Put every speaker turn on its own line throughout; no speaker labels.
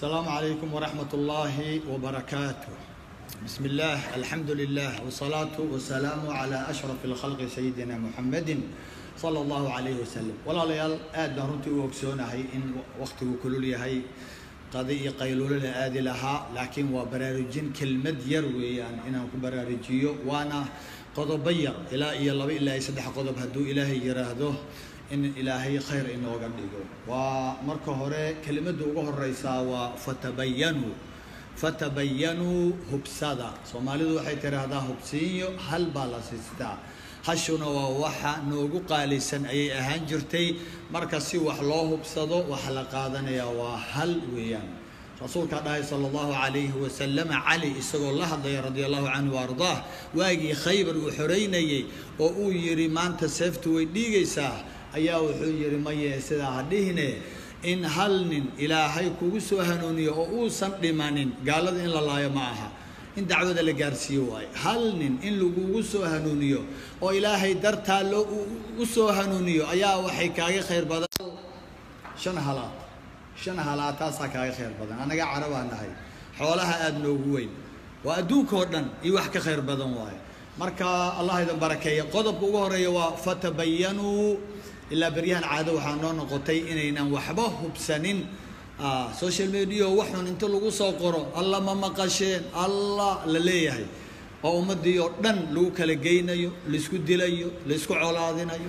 السلام عليكم ورحمة الله وبركاته بسم الله الحمد لله والصلاة والسلام على أشرف الخلق سيدنا محمد صلى الله عليه وسلم ولا ليال آد runtii u ogsoonahay in waqtigu kulul yahay qadi iyo qaylulo la aadi lahaa laakiin waa baraarujin kelmad yar weeyaan inaan ku baraarujiyo waana qodobo yar ilaa iyo laba ilaa iyo saddex qodob hadduu ilaahay yiraahdo in ilaahay khayr inooga dhigo waa marka hore kelimadda uga horeysaa waa fatabayanuu fatabayanuu hubsada soomaalidu waxay tiraahdaa hubsiinyo hal baa la siistaa hashuna waa waxa noogu qaalisan ayay ahaan jirtay marka si wax loo hubsado waxa la qaadanayaa waa hal weeyaan rasuulkaa dhahay sala allahu calayhi wasalam cali isagoo la hadlaya radia allahu canhu ardaah waagii khaybar uu xoreynayey oo uu yidhi maanta seeftu way dhiigaysaa ayaa wuxuu yidhi maye sidaa ha dhihine in hal nin ilaahay kugu soo hanuuniyo oo uusan dhimanin gaalada in la laayo ma aha in dacwada la gaarsiiyo waayo hal nin in lagugu soo hanuuniyo oo ilaahay dartaa loo u soo hanuuniyo ayaa waxay kaaga khayr badan shan halaad shan halaad taasaa kaaga khayr badan annaga carabaa nahay xoolaha aada noogu weyn waa adduunka oo dhan iyo wax ka khayr badan waayo marka allah idin barakeeya qodobka ugu horeeya waa fatabayanuu ilaa beryahan caado waxaa noo noqotay inaynan waxba hubsanin social media waxun inta lagu soo qoro alla ma maqasheen allah la leeyahay oo ummadii oo dhan lagu kala geynayo laisku dilayo laisku colaadinayo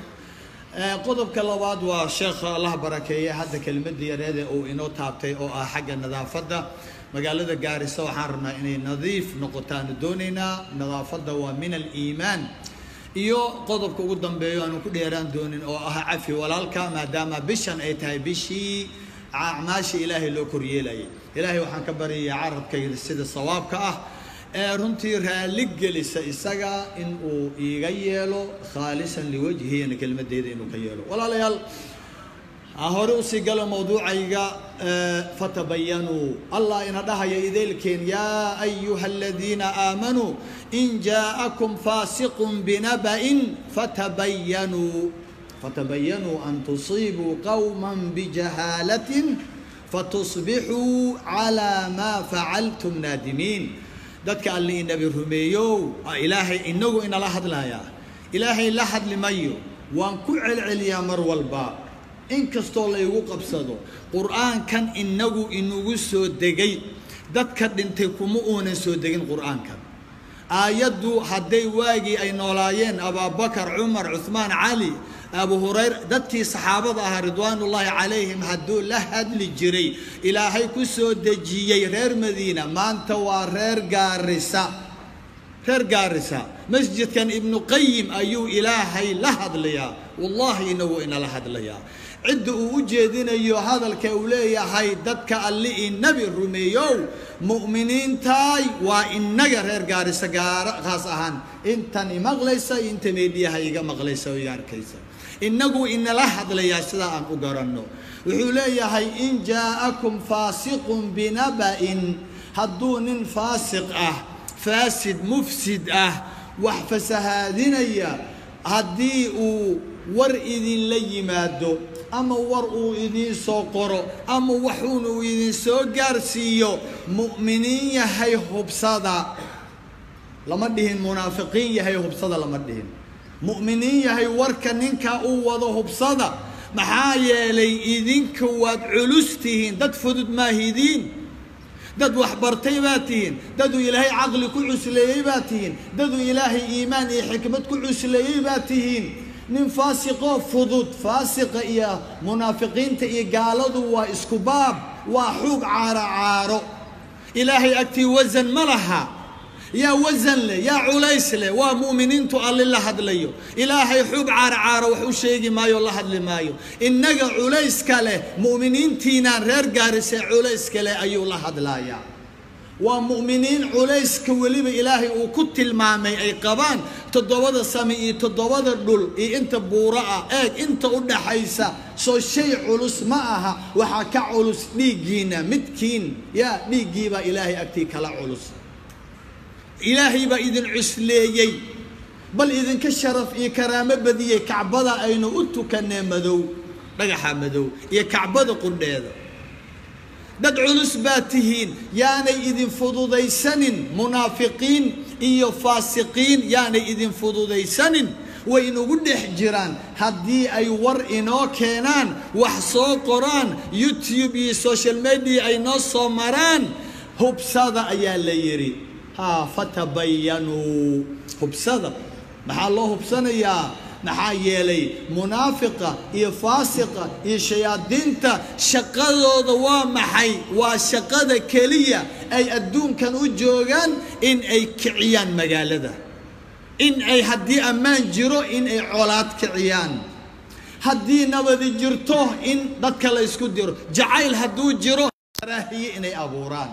qodobka labaad waa sheekha allah barakeeye hadda kelmadii yareede uu inoo taabtay oo ah xagga nadaafadda magaalada gaarisa waxaan rabnaa inay nadiif noqotaanu doonaynaa nadaafadda waa min aliimaan iyo qodobka ugu dambeeyo aanu ku dheeraan doonin oo ah cafi walaalka maadaama bishan ay tahay bishii acmaasha ilaahay loo koryeelayay ilaahay waxaan ka baryayaa carabkayda sida sawaabka ah ee runtii raalli gelisa isaga in uu iiga yeelo khaalisan liwajhiyana kelmadeeda inuu ka yeelo walaalayaal hore usii galo mawduucayga fatabayanuu allah ina dhahaya ideelkeen yaa ayuha aladiina aamanuu in jaa'akum faasiqun binaba'in fatabayanuu فتبينوا أن تصيبوا قوما بجهالة فتصبحوا على ما فعلتم نادمين dadka alli inabi rumeeyow ilaahay inagu inala hadlayaa ilaahay la hadli mayo waan ku celceliyaa mar walba inkastoo laygu qabsado qur-aankan inagu inugu soo degay dadka dhintay kuma uunan soo degin qur-aankan aayaddu hadday waagii ay noolaayeen abaabakar cumar cuhmaan cali abu hurayra dadkii saxaabada ahaa ridwaanullaahi calayhim hadduu la hadli jiray ilaahay ku soo dejiyey reer madiina maanta waa reer gaarisa reer gaarisa masjidkan ibnu qayim ayuu ilaahay la hadlayaa wallaahi inagu inala hadlayaa cidda uu u jeedinayo hadalka uu leeyahay dadka alli i nebi rumeeyow mu'miniintaay waa inaga reer gaarisa gaara khaas ahaan intan imaqlaysa iyo inta meedhiyaha iga maqlaysa oo iga arkaysa inagu inala hadlayaa sidaa aan u garanno wuxuu leeyahay in jaa'akum faasiqun binaba'in hadduu nin faasiq ah faasid mufsid ah wax fasahaadinaya haddii uu war idinla yimaado ama war uu idiin soo qoro ama waxuuna uu idin soo gaarsiiyo mu'miniin yahay hubsada lama dhihin munaafiqiin yahay hubsada lama dhihin mu'miniin yahay warka ninka uu wado hubsada maxaa yeelay idinka waad culus tihiin dad fudud maahidiin dad waxbartay baa tihiin daduu ilaahay caqli ku cusleeyey baa tihiin daduu ilaahay iimaan iyo xikmad ku cusleeyey baa tihiin nin faasiqoo fudud faasiqa iyo munaafiqiinta iyo gaaladu waa isku baab waa xuug caaro caaro ilaahay agtii wasan ma laha yaa wasan leh yaa culays leh waa mu'miniintu alli la hadlayo ilaahay xub caaro caaro wax u sheegi maayo la hadli maayo innaga culayska leh mu'miniintiinaan reer gaarise culayska leh ayuu la hadlayaa waa mu'miniin culayska weliba ilaahay uu ku tilmaamay ay qabaan toddobada sami iyo toddobada dhul iyo inta buuro ah eeg inta u dhaxaysa soo shay culus ma aha waxaa ka culus dhiiggiina midkiin yaa dhiiggiibaa ilaahay agtii kala culus ilaahay baa idin cusleeyey bal idinka sharaf iyo karaamo badiyey kacbada aynu u tukanee madow dhagaxa madow iyo kacbada qudheeda dad culus baa tihiin yaanay idin fududaysanin munaafiqiin iyo faasiqiin yaanay idin fududaysanin way inugu dhex jiraan haddii ay war inoo keenaan wax soo qoraan youtube iyo social media ay noo soo maraan hubsada ayaa la yidhi ha fatabayanuu hubsada maxaa loo hubsanayaa maxaa yeelay munaafiqa iyo faasiqa iyo shayaadiinta shaqadooda waa maxay waa shaqada keliya ay adduunkan u joogaan in ay kiciyaan magaalada in ay haddii ammaan jiro in ay colaad kiciyaan haddii nabadi jirto in dadka la ysku diro jacayl hadduu jiro karaahiye inay abuuraan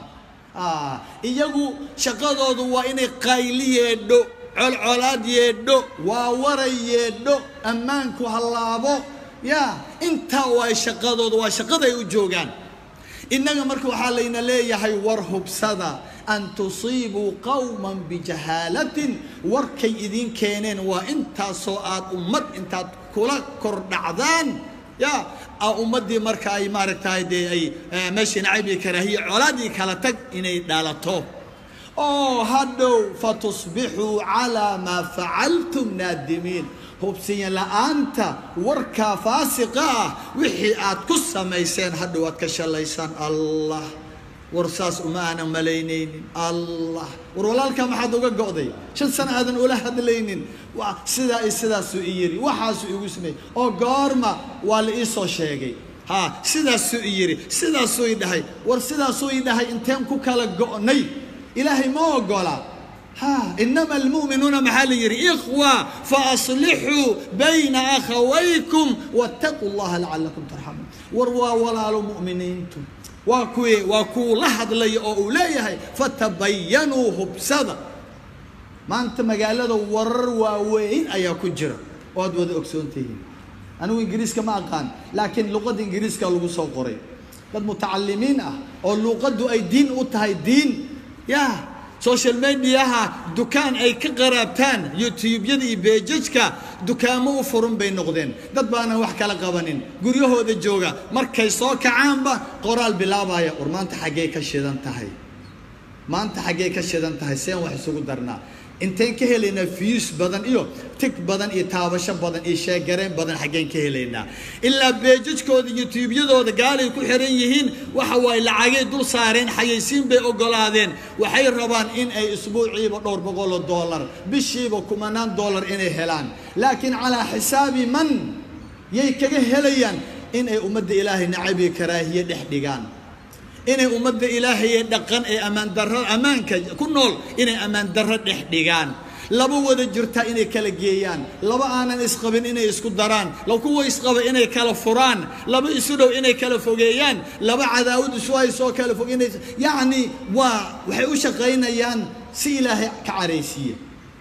iyagu shaqadoodu waa inay qayli yeedho colcolaad yeedho waa waray yeedho ammaanku hallaabo ya intaa waa shaqadooda waa shaqada ay u joogaan innaga marka waxaa layna leeyahay war hubsada an tusiibuu qowman bijahaalatin warkay idiin keeneen waa intaasoo aad ummad intaad kula kordhacdaan ya ummaddii marka ay maaragtahay dee ay meeshii nacayb iyo karaahiye colaadii kala tag inay dhalato oo hadhow fatusbixuu calaa maa facaltum naadimiin hubsiya la'aanta warkaa faasiqa ah wixii aad ku samayseen hadhow aad ka shalaysaan allah war saas uma aanan malaynaynin allah war walaalkaa maxaad uga go'day shan sano aadan ula hadlaynin sidaa i sidaasuu i yidhi waxaasuu igu sameeyey oo goorma waa la ii soo sheegay ha sidaasuu i yidhi sidaasuu i dhahay war sidaasuu i dhahay inteen ku kala go'nay ilaahay ma ogola ha inama almu'minuuna maxaa la yidhi ikhwa faaslixuu bayna akhawaykum wattaquu llaha lacalakum tarxamuun war waa walaalo mu'miniintu waa kuwii waa kuwu la hadlaya oo uu leeyahay fatabayanuu hubsada maanta magaalada warar waaweyn ayaa ku jira oo aad wada ogsoontihiin anigu ingiriiska ma aqaan laakiin luqadda ingiriiska lagu soo qoray dad mutacalimiin ah oo luuqaddu ay diin u tahay diin ya social mediaha dukaan ay ka qaraabtaan youtubeyada iyo beejajka dukaamo u furun bay noqdeen dad baanan wax kala qabanin guryahooda jooga markay soo kacaanba qoraal bilaabaya war maanta xaggey ka shidan tahay maanta xaggey ka shidan tahay seen wax isugu darnaa inteen ka helaynaa fiyus badan iyo tig badan iyo taabasho badan iyo sheegareen badan xaggeen ka helaynaa ilaa beejajkooda youtubeyadooda gaalay ku xiran yihiin waxa waaye lacagay dul saareen xayaysiin bay ogolaadeen waxay rabaan in ay isbuuciiba dhowr boqoloo dollar bishiiba kumanaan dollar inay helaan laakiin calaa xisaabi man yay kaga helayaan in ay ummadda ilaahay nacabiyo karaahiye dhex dhigaan inay ummadda ilaahaye dhaqan ee ammaan darro ammaanka ku nool inay ammaan darro dhex dhigaan laba wada jirta inay kala geeyaan laba aanan isqabin inay isku daraan la kuwa isqaba inay kala furaan laba isu dhow inay kala fogeeyaan laba cadaawad isu haysoo kala fog inay yacni waa waxay u shaqaynayaan si ilaahay ka caraysiiya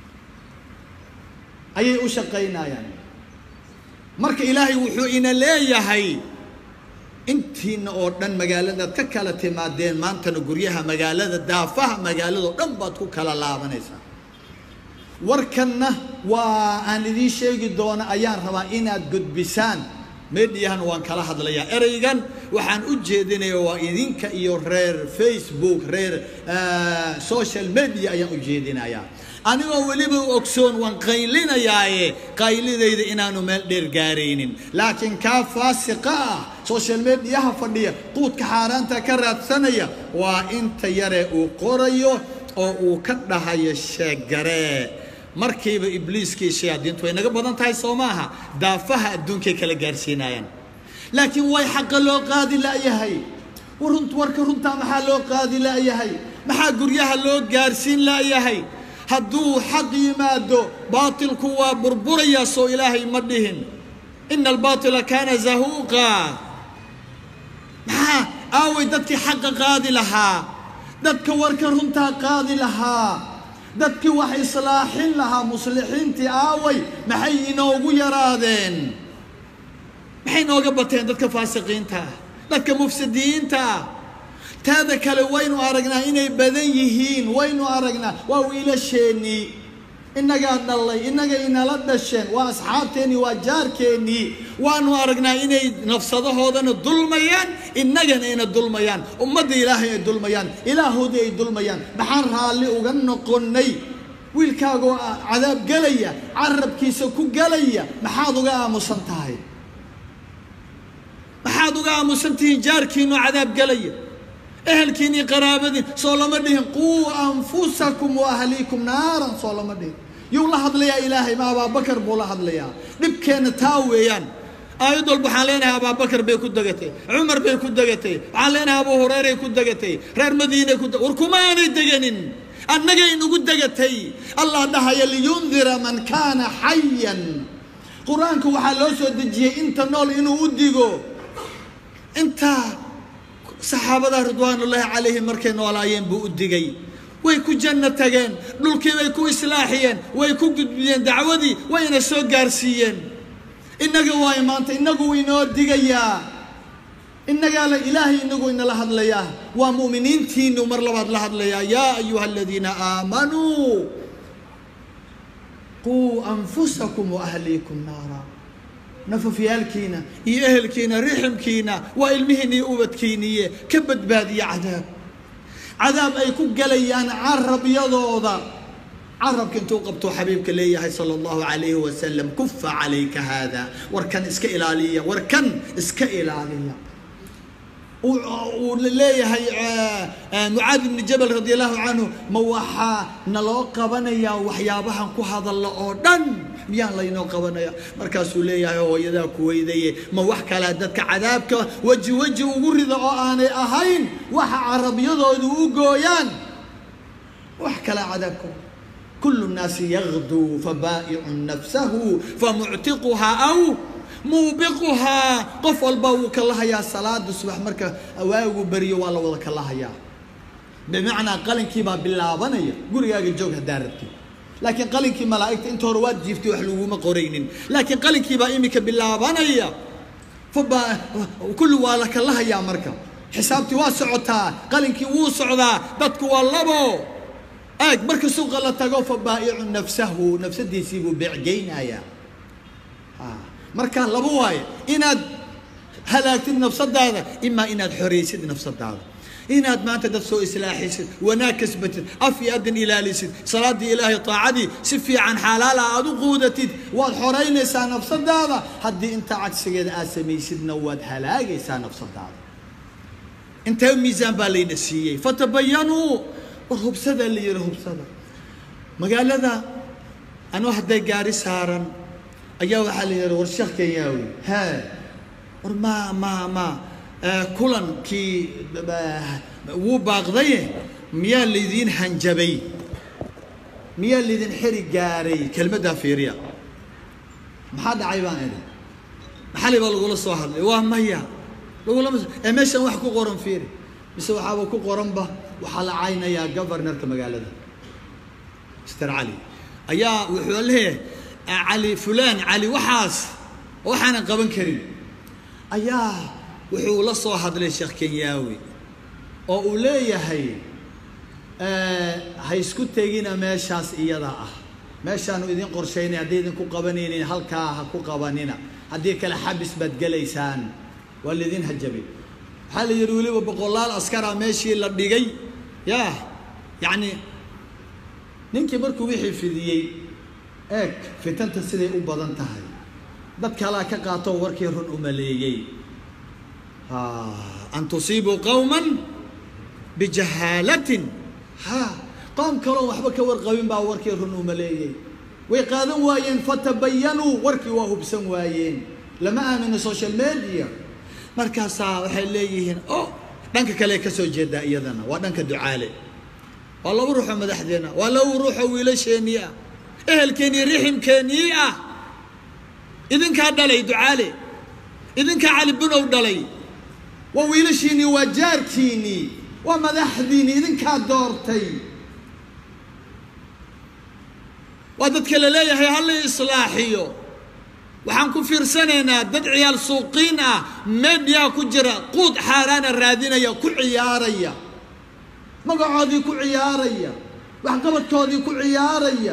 ayay u shaqaynayaan marka ilaahay wuxuu ina leeyahay intiina oo dhan magaaladaad ka kala timaadeen maantana guryaha magaalada daafaha magaaladao dhan baad ku kala laabanaysaa warkanna waa aan idiin sheegi doono ayaan rabaa inaad gudbisaan mediahana waan kala hadlayaa ereygan waxaan u jeedinaya waa idinka iyo reer facebook reer social media ayaan u jeedinayaa anigoo weliba ogsoon waan qaylinayaaye qaylidayda inaanu meel dheer gaaraynin laakiin kaa faasiqa ah social mediaha fadhiya quudka xaaraanta ka raadsanaya waa inta yare uu qorayo oo uu ka dhahayo sheegaree markiiba ibliiskii shayaadiintu way naga badan tahay soo maaha daafaha adduunkay kala gaarsiinayaan laakiin way xaqa loo qaadi la'yahay warka runtaa maxaa loo qaadi la'yahay maxaa guryaha loo gaarsiin la'yahay hadduu xaq yimaado baatilku waa burburayaa soo ilaahay ma dhihin ina albaatila kaana zahuuqa maxaa aaway dadkii xaqa qaadi lahaa dadka warka runtaa qaadi lahaa dadkii wax islaaxin lahaa muslixiintii aaway maxay inoogu yaraadeen maxay inooga bateen dadka faasiqiinta ah dadka mufsidiyiinta ah taada kale waynu aragnaa inay badan yihiin waynu aragnaa waa wiilasheennii innagaa dhallay innaga inala dhasheen waa asxaabteennii waa jaarkeennii waanu aragnaa inay nafsadahoodana dulmayaan innagana ayna dulmayaan ummadda ilaahay ay dulmayaan ilaahoodii ay dulmayaan maxaan raalli uga noqonnay wiilkaagoo cadaab gelaya carabkiisa ku gelaya maxaad uga aamusan tahay maxaad uga aamusan tihiin jaarkiinu cadaab gelaya ehelkiin iyo qaraabadiin soo lama dhihin quu anfusakum wa ahliikum naaran soo lama dhihin yuu la hadlayaa ilaahay ma abaabakar buu la hadlayaa dhibkeenna taa weeyaan aayad walba waxaan leenahay abaabakar bay ku degatay cumar bay ku degatay waxaan leenahay abu hureyray ku degatay reer madiinay ku war kuma aanay deganin annagay nagu degatay allah dhahaya liyundira man kaana xayan qur-aanka waxaa loo soo dejiyey inta nool inuu u digo intaa saxaabada ridwaanullaahi calayhim markay noolaayeen buu u digay way ku janno tageen dhulkii bay ku islaaxiyeen way ku gudbiyeen dacwadii wayna soo gaarsiiyeen innaga waayo maanta innagu inoo digayaa innagaa la ilaahay inagu inala hadlayaa waa mu'miniintiinu mar labaad la hadlayaa yaa ayuha aladiina aamanuu quu anfusakum wa ahliikum naara nafafyaalkiina iyo ehelkiina riximkiina waa ilmihiina iyo ubadkiiniye ka badbaadiya cadaab cadaab ay ku gelayaan carabyadooda carabka intuu qabtuu xabiibka leeyahay sala allahu calayhi wasalam kufa calayka haada warkan iska ilaaliya warkan iska ilaaliya uu leeyahay mucaad ibni jabal radi allahu canhu ma waxaa naloo qabanayaa waxyaabahan ku hadalla oo dhan miyaan laynoo qabanaya markaasuu leeyahay hooyadaa ku weydaye ma wax kalea dadka cadaabka weji weji ugu rida oo aanay ahayn waxa carabyadoodu u gooyaan wax kalea cadaabka kulu nnaasi yagduu fabaa'icu nafsahu famuctiquhaa aw muubiquhaa qof walba wuu kala hayaa salaada subax marka waagu beriyo waa la wada kala hayaa bimacnaa qalinkii baa bilaabanaya gurigaaga joog haddaa rabtid laakiin qalinkii malaa'igta inta hore waad jiiftay wax laguma qoraynin laakiin qalinkii baa imika bilaabanaya faba kulli waa la kala hayaa marka xisaabtii waa socotaa qalinkii wuu socdaa dadku waa labo eeg marka suuqa la tago fa baa'icu nafsahu nafsadiisii buu beecgeynayaa markaa laba waaye inaad halaagtid nafsadaada imaa inaad xoraysid nafsadaada inaad maanta dad soo islaaxisid wanaag kasbatid af iyo adin ilaalisid salaadii ilaahay taacadii si fiican xalaala aad u quudatid waad xoraynaysaa nafsadaada haddii intaa cagsigeeda aad samaysidna waad halaagaysaa nafsadaada intee miisaan baa layna siiyey fatabayanuu war hubsadaa la yihi hubsada magaalada anuu hadday gaari saaran ayaa waxaa la yidhi war sheekh kenyaawi hee war ma ma ma kulankii wuu baaqdaye miyaa laydiin hanjabay miyaa laydin xeri gaaray kelmaddaa fiiriya maxaa dhacay baan idhi maxali baa lagula soo hadlay waa maya lagulama ee meeshan wax ku qoran fiiri mise waxaaba ku qoranba waxaa la caynayaa governorka magaalada mister cali ayaa wuxuu leeyahay cali fulaan cali waxaas waxaanan qaban karin ayaa wuxuu la soo hadlay sheekh kenyaawi oo uu leeyahay ha isku tegina meeshaas iyada ah meeshaanu idin qorshaynay hadday idinku qabanaynin halkaa ha ku qabanina haddii kale xabis baad gelaysaan waa laydin hajabay waxaa la yidhi weliba boqolaal askara meeshii la dhigay ya yacni ninkii markuu wixii fidiyey eeg fitanta siday u badan tahay dad kalaa ka qaatoo warkii run u maleeyey an tusiibuu qowman bijahaalatin ha qoom kaloo waxba ka warqabin baa warkii run u maleeyey way qaadan waayeen fatabayanuu warkii waa hubsan waayeen lama aamino social media markaasaa waxay leeyihiin o dhanka kale ka soo jeedaa iyadana waa dhanka ducaale waa laba ruuxoo madaxdeena waa laba ruuxoo wiilasheenii ah ehelkeennii riximkeennii ah idinkaa dhalay ducaale idinkaa cali bunow dhalay waa wiilashiinnii waa jaarkiinnii waa madaxdiinnii idinkaa doortay waa dadka la leeyahay hala islaaxiyo waxaan ku fiirsanaynaa dad ciyaal suuqiin ah mediyaa ku jira quud xaaraana raadinaya ku ciyaaraya magacoodii ku ciyaaraya waxqabadkoodii ku ciyaaraya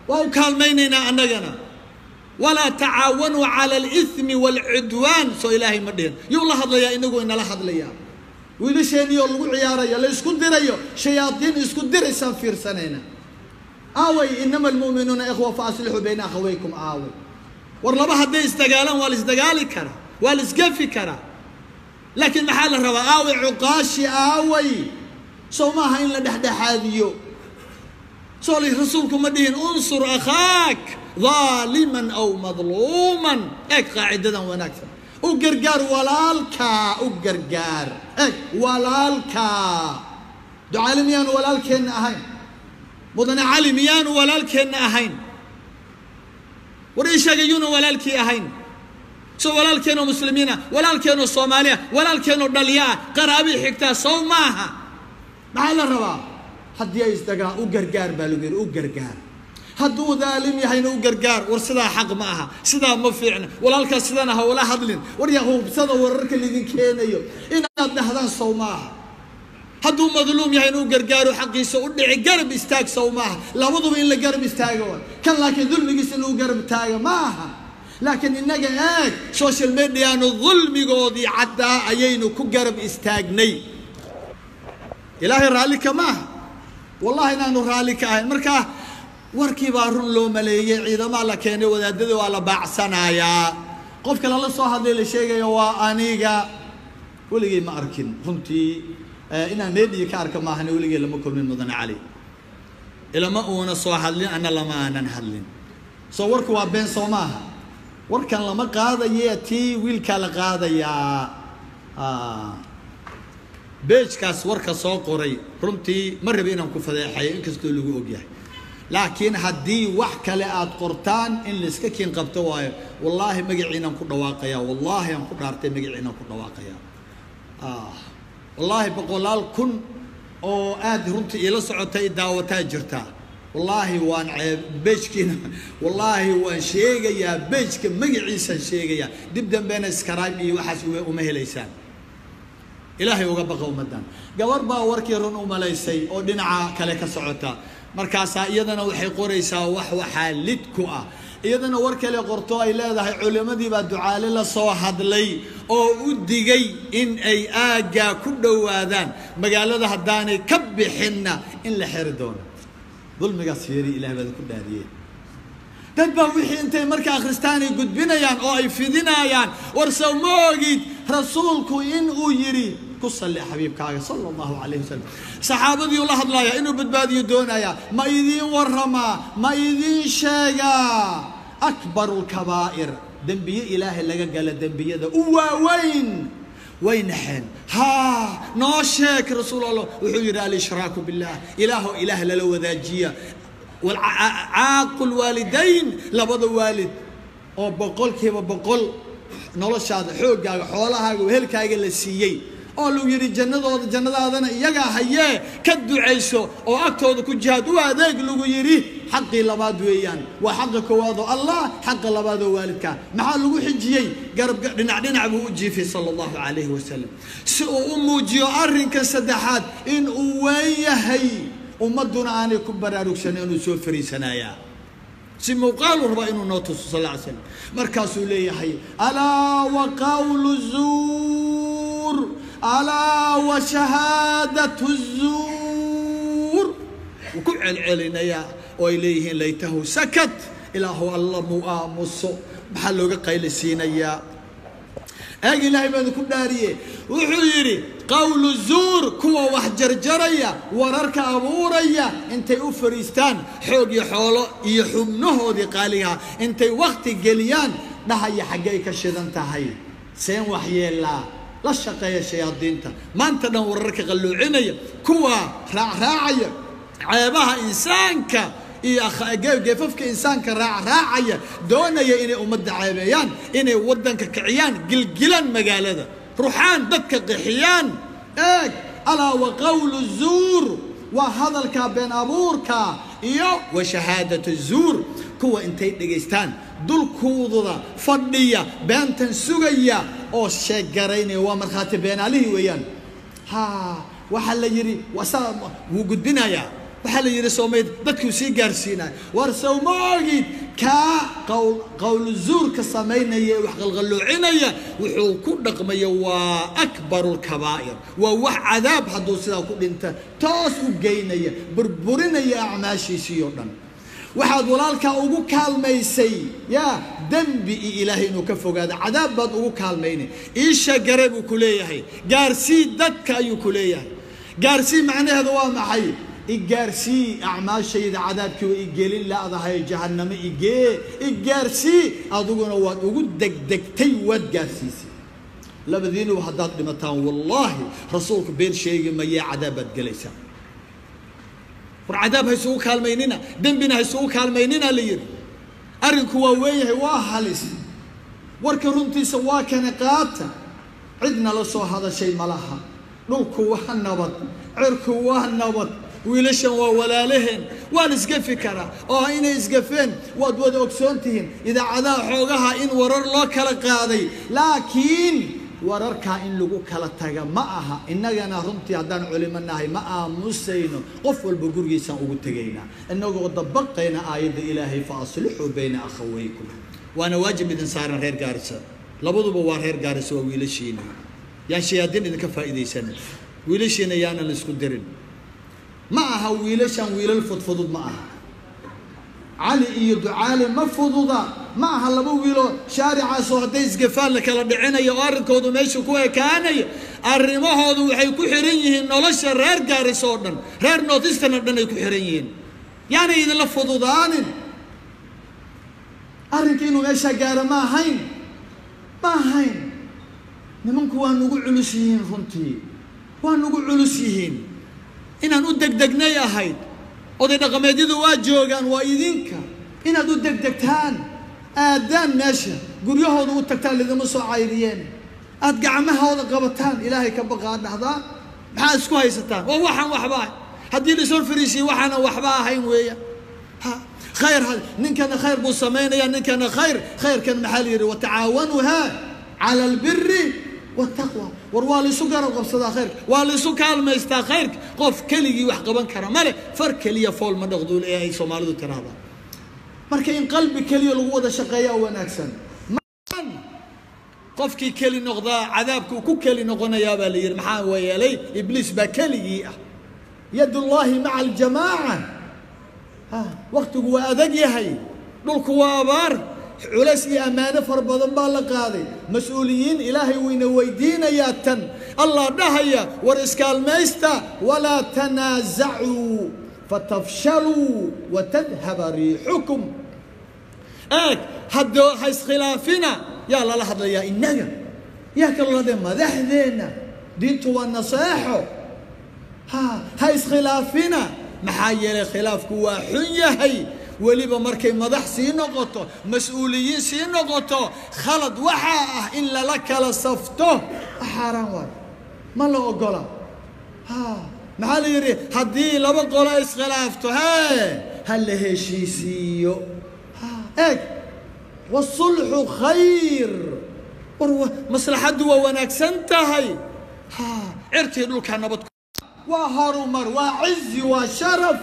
waa u kaalmaynaynaa annagana walaa tacaawanuu cala alithmi waalcudwaan soo ilaahay ma dhihin yuu la hadlayaa inagu inala hadlayaa wiilasheeniyoo lagu ciyaarayo la isku dirayo shayaadiin isku diraysaan fiirsanayna aaway inama almu'minuuna ikhwa fa aslixuu bayna akhawaykum aaway war laba hadday isdagaalaan waa la isdagaali karaa waa la isgefi karaa laakiin maxaa la rabaa aaway cuqaashi aaway sow maaha in la dhexdhexaadiyo soo li rasuulku ma dhihin unsur akhaak daaliman aw madluuman eeg qaacidadan wanaagsan u gargaar walaalkaa u gargaar eeg walaalkaa ducaali miyaanu walaalkeenna ahayn mudane cali miyaanu walaalkeenna ahayn war ii sheegay yuuna walaalkii ahayn soo walaalkeenoo muslimiina walaalkeenoo soomaaliya walaalkeenoo dhalyaa qaraabii xigtaa sow maaha maxaa la rabaa haddii ay isdagaan u gargaar baa lagu yidhi u gargaar hadduu daalim yahayna u gargaar war sidaa xaq ma aha sidaa ma fiicna walaalkaas sidana ha ula hadlin war yaa hubsada wararka laydin keenayo inaad dhahdaan sow maaha hadduu madluum yahayna u gargaaro xaqiisa u dhici garab istaag sow maaha labaduba in la garab istaago wa kan laakiin dulmigiisa in lagu garab taaga ma aha laakiin innaga eeg social mediaanu dulmigoodii caddaa ayaynu ku garab istaagnay ilaahay raalli ka maaha wallahi inaanu raalli ka ahayn markaa warkii baa run loo maleeyey ciidamaa la keenay wadaadadii waa la baacsanayaa qofka lala soo hadlay la sheegayo waa aniga weligay ma arkin runtii inaan meediya ka arka maahane weligay lama kulmin mudane cali ilama uuna soo hadlin ana lama aanan hadlin soo warku waa been soo maaha warkan lama qaadaye tii wiilkaa la qaadayaa beejkaas warka soo qoray runtii ma rabi inaan ku fadeexayo inkastoo lagu ogyahay laakiin haddii wax kale aad qortaan in layska kiin qabto waayo wallaahi magaciinaan ku dhawaaqayaa wallaahi aan ku dhaartay magaciinaan ku dhawaaqayaa wallaahi boqolaal kun oo aad runtii iila socotay daawataa jirtaa wallaahi waan beejkiina wallaahi waan sheegayaa beejka magaciisaan sheegayaa dib dambena skaraib iyo waxaas uma helaysaan ilaahay uga baqa ummaddan gabar baa warkii run u malaysay oo dhinaca kale ka socota markaasaa iyadana waxay qoraysaa wax waxaa lid ku ah iyadana war kale qorto ay leedahay culimmadii baa ducaale la soo hadlay oo u digay in ay aaggaa ku dhowaadaan magaalada haddaanay ka bixinna in la xeri doono dulmigaas fiiri ilahay baad ku dhaadiyeen dad baa wixii intay marka akhristaan ay gudbinayaan oo ay fidinayaan war sow ma ogid rasuulku in uu yidhi ku salli xabiibkaaga sala allahu calayh wasalam saxaabadiiu la hadlayaa inuu badbaadiyo doonayaa ma idiin warramaa ma idiin sheegaa akbaru lkabaa'ir dembiye ilaahay laga gala dembiyada u waaweyn way naxeen haa noo sheeg rasuul allah wuxuu yidhi alshraaku billah ilaahoo ilaah lala wadaajiya caaqu lwaalidayn labada waalid oo boqolkiiba boqol noloshaada xooggaaga xoolahaaga wehelkaaga la siiyey oo lagu yidhi jannadooda jannadaadana iyagaa hayee ka ducayso oo agtooda ku jihaad u adeeg lagu yidhi xaqii labaad weeyaan waa xaqa koowaad oo allah xaqa labaad oo waalidkaa maxaa lagu xijiyey garab dhinac dhinac buu u jiifay sala allahu calayhi wasalam si uu u muujiyo arrinkan saddexaad in uu weyn yahay ummadduna aanay ku baraarugsanin inuu soo fariisanayaa si muuqaalu rabaa inuu noo tuso sal ly slam markaasuu leeyahay alaa wa qawlu zuur alaa wa shahaadatu zuur wuu ku celcelinayaa oo ay leeyihiin laytahu sakat ilaahu alla muu aamuso maxaa looga qaylisiinayaa eeg ilaahay baanu ku dhaariye wuxuu yidhi qawlu zuur kuwa wax jarjaraya wararka abuuraya intay u fadhiistaan xoog iyo xoolo iyo xubnahoodii qaaligaha intay wakti geliyaan dhahaya xaggay ka shidan tahay seen waxyeelaa la shaqeeya shayaadiinta maanta dhan wararka qalluucinaya kuwa raacraacaya ceebaha insaanka iyo geefafka insaanka raacraacaya doonaya inay ummadda ceebeeyaan inay waddanka kiciyaan gilgilaan magaalada ruxaan dadka qixiyaan eeg alaa wa qawlu zuur waa hadalka been abuurka iyo wa shahaadatu zuur kuwa intay dhegaystaan dulkuududa fadhiya beentan sugaya oo sheeggaraynaya waa markhaati beenaalihii weeyaan ha waxaa la yidhi wuu gudbinayaa waxaa la yidhi soomayd dadkuu sii gaarsiinaya war sow ma ogid kaa qawl qowlu zuurka samaynaya ee wax qalqalloocinaya wuxuu ku dhaqmaya waa akbaru lkabaa'ir waa wax cadaab hadduu sidaa ku dhinta toos u geynaya burburinaya acmaashiisii oo dhan waxaad walaalkaa ugu kaalmaysay yaa dembi iyo ilaahay inuu ka fogaado cadaab baad ugu kaalmaynay iisha gare buu ku leeyahay gaarsii dadka ayuu ku leeyahay gaarsii macnaheedu waa maxay igaarsii acmaashayda cadaabkii wa igelin laadahay jahannamo igee igaarsii adiguna waad ugu degdegtay waad gaarsiisay labadiinuba haddaad dhimataan wallaahi rasuulku been sheegi mayee cadaab baad gelaysaa war cadaab ha isugu kaalmaynina dembina ha isugu kaalmaynina la yidhi arrinku waa weeyahay waa halis warka runtiisa waa kana qaata cidna la soo hadashay ma laha dhulku waa nabad cirku waa nabad wiilashan waa walaalaheen waa la isgafi karaa oo inay isgafeen waad wada ogsoon tihiin idaacadaha xoogaha in warar loo kala qaaday laakiin wararkaa in lagu kala taga ma aha innagana runtii haddaan culimo nahay ma aamusayno qof walba gurigiisaan ugu tegaynaa innagoo dabaqayna aayadda ilaahay fa aslixuu bayna akhawaykum waana waajib idin saaran reer gaarisa labaduba waa reer gaarisa waa wiilashiina yaan shayaadiin idinka faa'iidaysana wiilashiina yaanan la isku dirin ma aha wiilashan wiilal fudfudud ma aha cali iyo ducaale ma fududa ma aha laba wiiloo shaaricaasoo hadday isgafaan la kala dhicinayo oo arrinkoodu meesha ku ekaanayo arrimahoodu waxay ku xihan yihiin nolosha reer gaaris oo dhan reer northeastern oo dhan ay ku xihan yihiin yaanay idinla fududaanin arrinka inuu meeshaa gaaro ma ahayn ma ahayn nimanku waa nugu culus yihiin runtii waa nugu culus yihiin inaan u degdegnay ahayd oday dhaqameedyadu waa joogaan waa idinka inaad u degdegtaan aadaan meesha guryahooda u tagtaan lidima soo cayriyeen aad gacmahooda qabataan ilaahay ka baqaa dhahdaa maxaa isku haysataan waa waxaan waxba ahay haddii la soo fariisiye waxaana waxba ahayn weeya ha khayr ninkana khayr buu samaynaya ninkana khayr khayrkan maxaa la yidhi watacaawanuha cala albiri wataqwa war waa laisu garab qabsadaa khayrka waa laisu kaalmaystaa khayrka qof keligii wax qaban kara male far keliya fool ma dhaqduul ee ay soomaalidu tiraahdaa marka in qalbi keliya lagu wada shaqeeyaa wanaagsan qofkii keli noqdaa cadaabkuu ku keli noqonayaa baa la yidhi maxaa yeelay ibliis baa keligii ah yadullaahi maca aljamaaca waktigu waa adag yahay dhulku waa abaar culays iyo ammaano fara badan baa la qaaday mas-uuliyiin ilaahay wayna weydiinayaa tan allah dhahaya war iskaalmaysta walaa tanaasacuu fatafshaluu watadhaba riixukum eeg haddoo ha iskhilaafina yaa lala hadlayaa innaga yaa kaloo hadlaya madaxdeenna diintu waa naseexo ha ha iskhilaafina maxaa yeelay khilaafku waa xun yahay weliba markay madax sii noqoto mas-uuliyiin sii noqoto khalad waxaa ah in lala kala safto xaaraan waayo ma la ogola ha maxaa la yidhi haddii laba qolo iskhilaafto hee ha la heshiisiiyo ha eeg wasulxu khayr war maslaxaddu waa wanaagsan tahay ha cirtii dhulka nabad waa horumar waa cizi waa sharaf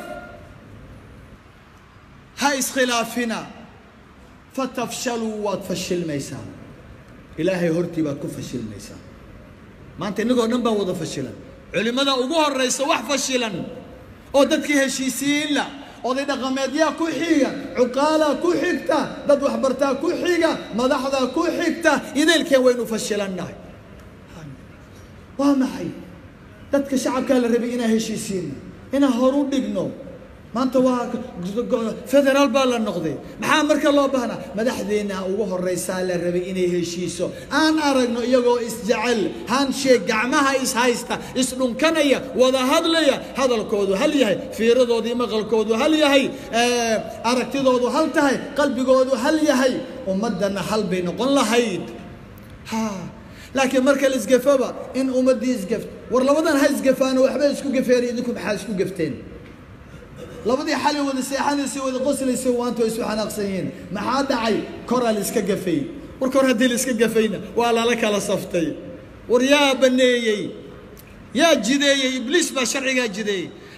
ha iskhilaafina fatafshaluu waad fashilmaysaa ilaahay hortii baad ku fashilmaysaa maanta innagoo dhan baa wada fashilan culimmada ugu horraysa wax fashilan oo dadkii heshiisiyiinla oday dhaqameedyaa ku xiga cuqaalaa ku xigta dad waxbartaa ku xiga madaxdaa ku xigta idaylkeen waynu fashilannahay waa maxay dadka shacabkaa la rabay inaan heshiisiino inaan horu dhigno maanta waa federaal baa la noqday maxaa marka loo baahnaa madaxdeenna ugu horraysaa la rabay inay heshiiso aan aragno iyagoo isjecel hansheeg gacmaha ishaysta isdhunkanaya wada hadlaya hadalkoodu hal yahay fiiradoodii maqalkoodu hal yahay aragtidoodu hal tahay qalbigoodu hal yahay ummaddana hal bay noqon lahayd ha laakiin marka la isgafaba in ummaddii isgaf war labadan ha isgafaano waxba isku gafeen idinku maxaa isku gafteen labadii xalay wada seexanaysay wada qoslaysay waanta way isu xanaaqsan yihiin maxaa dhacay koraa la iska gafay war kor haddii la iska gafayna waa lala kala saftay war yaa baneeyey yaa jideeyey ibliis baa sharcigaa jideeyey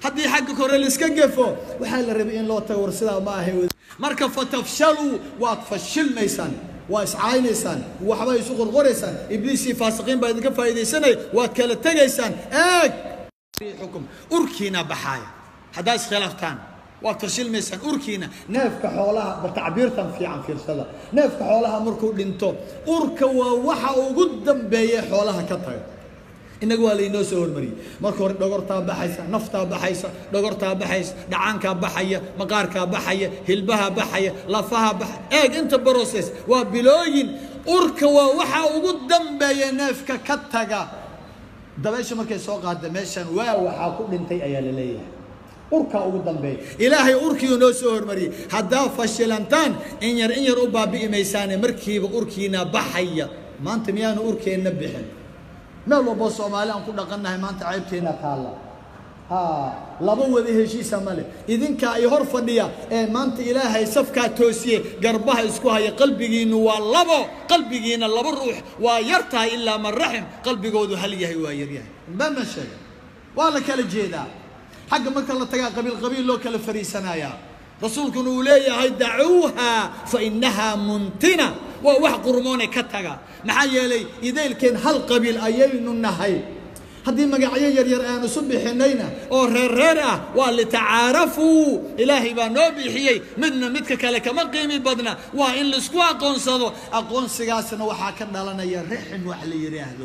haddii xagga kore laiska gefo waxaa la rabay in loo tago war sidaa ma ahay marka fatafshaluu waad fashilmaysaan waa iscaynaysaan waxba isu qorqoraysaan ibliisii faasiqiin baa idinka faa'iidaysanaya waad kala tegaysaan eeg xukum urkiina baxaaya haddaa iskhilaaftaan waad fashilmaysaan urkiina neefka xoolaha ba tacbiirtan fiican fiirsada neefka xoolaha markuu dhinto urka waa waxa ugu dambeeya xoolaha ka taga innaga waa laynoo soo hormariyey marka hore dhogortaa baxaysa naftaa baxaysa dhogortaa baxaysa dhacaankaa baxaya maqaarkaa baxaya hilbaha baxaya lafaha baxaya eeg inta broses waa bilooyin urka waa waxa ugu dambeeya neefka ka taga dabaysha markay soo qaada meeshan waa waxaa ku dhintay ayaa la leeyahay urkaa ugu dambeeya ilaahay urkiiu noo soo hormariyey haddaa fashilantaan in yar in yar u baabi'i maysaane markiiba urkiina baxaya maanta miyaanu urkeenna bixin meel walboo soomaali aan ku dhaqannahay maanta ceybteenna taalla ha laba wada heshiisa male idinkaa i hor fadhiya ee maanta ilaahay safkaa toosiye garbaha isku haya qalbigiinnu waa labo qalbigiina laba ruux waa yar tahay ilaa man raxim qalbigoodu hal yahay waa yaryahay bama sheega waa la kala jeedaa xagga marka la tagaa qabiil qabiil loo kala fariisanayaa rasuulkuna uu leeyahay dacuuha fa inahaa muntina waa wax qurmoone ka taga maxaa yeelay idaylkeen hal qabiil ayaynu nahay haddii magacyo yaryar aan isu bixinayna oo reer reer ah waa litacaarafuu ilaahay baa noo bixiyey midna midka kale kama qiimi badna waa in laisku aqoonsado aqoonsigaasna waxaa ka dhalanaya rixin wax la yidhaahdo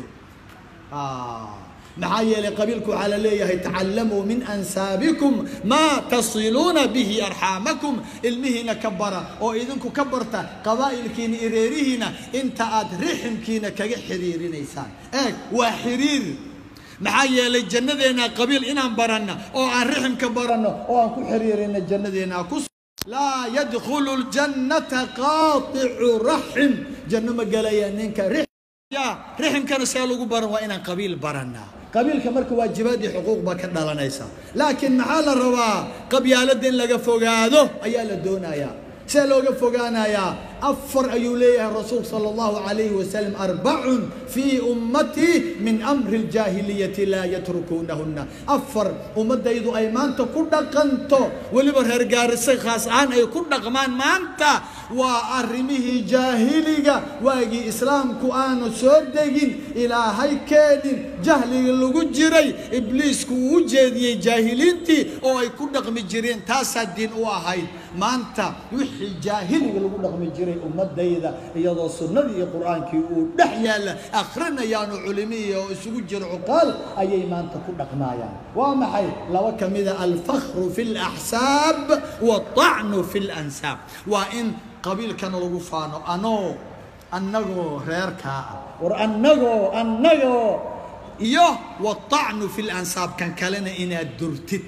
maxaa yeelay qabiilku waxaa la leeyahay tacallamuu min ansaabikum maa tasiluuna bihi arxaamakum ilmihiina ka bara oo idinku ka barta qabaa'ilkiina ireerihiina inta aad riximkiina kaga xiriirinaysaan eeg waa xiriir maxaa yeelay jannadeenna qabiil inaan baranna oo aan riximka baranno oo aan ku xiriirina jannadeenna ku laa yadkhulu ljannata qaaticu raxim janno ma gelaya ninka ya riximkana see lagu baran waa inaan qabiil barannaa qabiilka marka waajibaad iyo xuquuq baa ka dhalanaysa laakiin maxaa la rabaa qabyaaladda in laga fogaado ayaa la doonayaa see looga fogaanayaa afar ayuu leeyahay rasuulku sala allahu calayhi wasalam arbacun fii ummatii min amri ljaahiliyati laa yatrukuunahunna afar ummaddaydu ay maanta ku dhaqanto weliba reer gaarisay khaas ahaan ay ku dhaqmaan maanta waa arrimihii jaahiliga waagii islaamku aanu soo degin ilaahay keenin jahliga lagu jiray ibliisku uu u jeediyey jaahiliintii oo ay ku dhaqmi jireen taasaa diin u ahayd maanta wixii jaahiliga lagu dhaqmi jiray ummadayda iyadoo sunnadii iyo qur-aankii uu dhex yaalla akhrinayaanu culimihi oo isugu jiro cuqaal ayay maanta ku dhaqmaayaan waa maxay laba ka mida alfakhru fi laxsaab waطacnu fi lansaab waa in qabiilkana lagu faano anoo annagoo reerkaa ah war annagoo annagoo iyo waطacnu fi lansaab kan kalena inaad durtid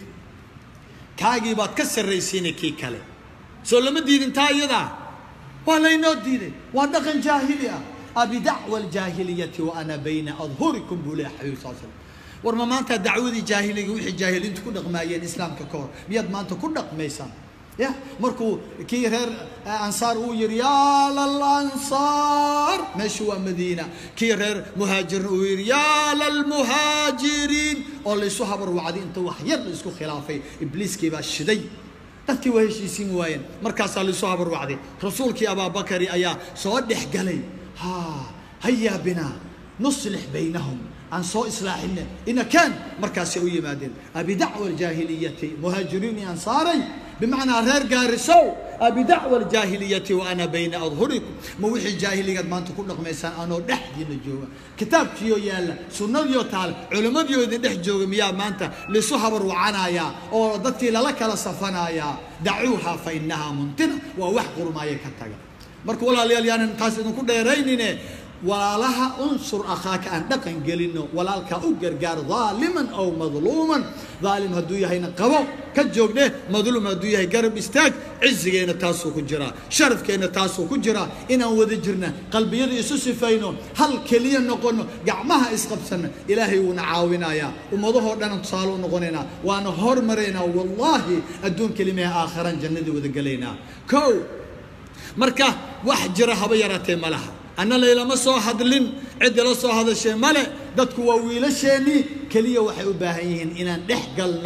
kaagii baad ka sarraysiina kii kale soo lama diidin taa iyadaa waa laynoo diiday waa dhaqan jaahili ah abidacwa aljaahiliyati wa ana bayna adhurikum buu leeyahay xabiib sal slam war ma maanta dacwadii jaahiliga wixii jaahiliintu ku dhaqmaayeen islaamka ka hor miyaad maanta ku dhaqmaysaan ya markuu kii reer ansaar uu yidhi yaa lalansaar meeshu waa madiina kii reer muhaajirna uu yidhi yaa lalmuhaajiriin oo laysu habarwacday inta wax yar la isku khilaafay ibliiskii baa shiday dadkii waa heshiisiin waayeen markaasaa laysu habarwacday rasuulkii abaabakari ayaa soo dhex galay ha hayaa binaa nuslix baynahum aan soo islaaxine inakaan markaasay u yimaadeen abidacwa aljaahiliyati muhaajiriin iyo ansaaray bimacnaa reer gaarisow abidacwa aljaahiliyati wa ana bayna adhurikum ma wixii jaahiligaad maanta ku dhaqmaysaan anoo dhexdiina jooga kitaabkiioo yaalla sunnadiioo taal culimmadiioo idin dhex jooga miyaa maanta laisu habar wacanayaa oo dadkii lala kala safanayaa dacuuha fa inahaa muntina waa wax qurmaaya ka taga marka walaalayaal yaanan taas idinku dheeraynine walaalaha unsur akhaaka aan dhaqan gelino walaalkaa u gargaar daaliman aw madluuman daalim hadduu yahayna qabo ka joogdhe madluum hadduu yahay garab istaag cizigeenna taasuu ku jiraa sharafkeenna taasuu ku jiraa inaan wada jirna qalbiyada isu sifayno hal keliya noqono gacmaha isqabsanna ilaahay wuuna caawinayaa ummadahoo dhan tusaale u noqonaynaa waana hormaraynaa wallaahi adduun kelimaha aakharaan jannadii wada gelaynaa kow marka wax jira haba yaraatee ma laha anna laylama soo hadlin ciddi la soo hadashay male dadku waa wiilasheennii keliya waxay u baahan yihiin inaan dhex galno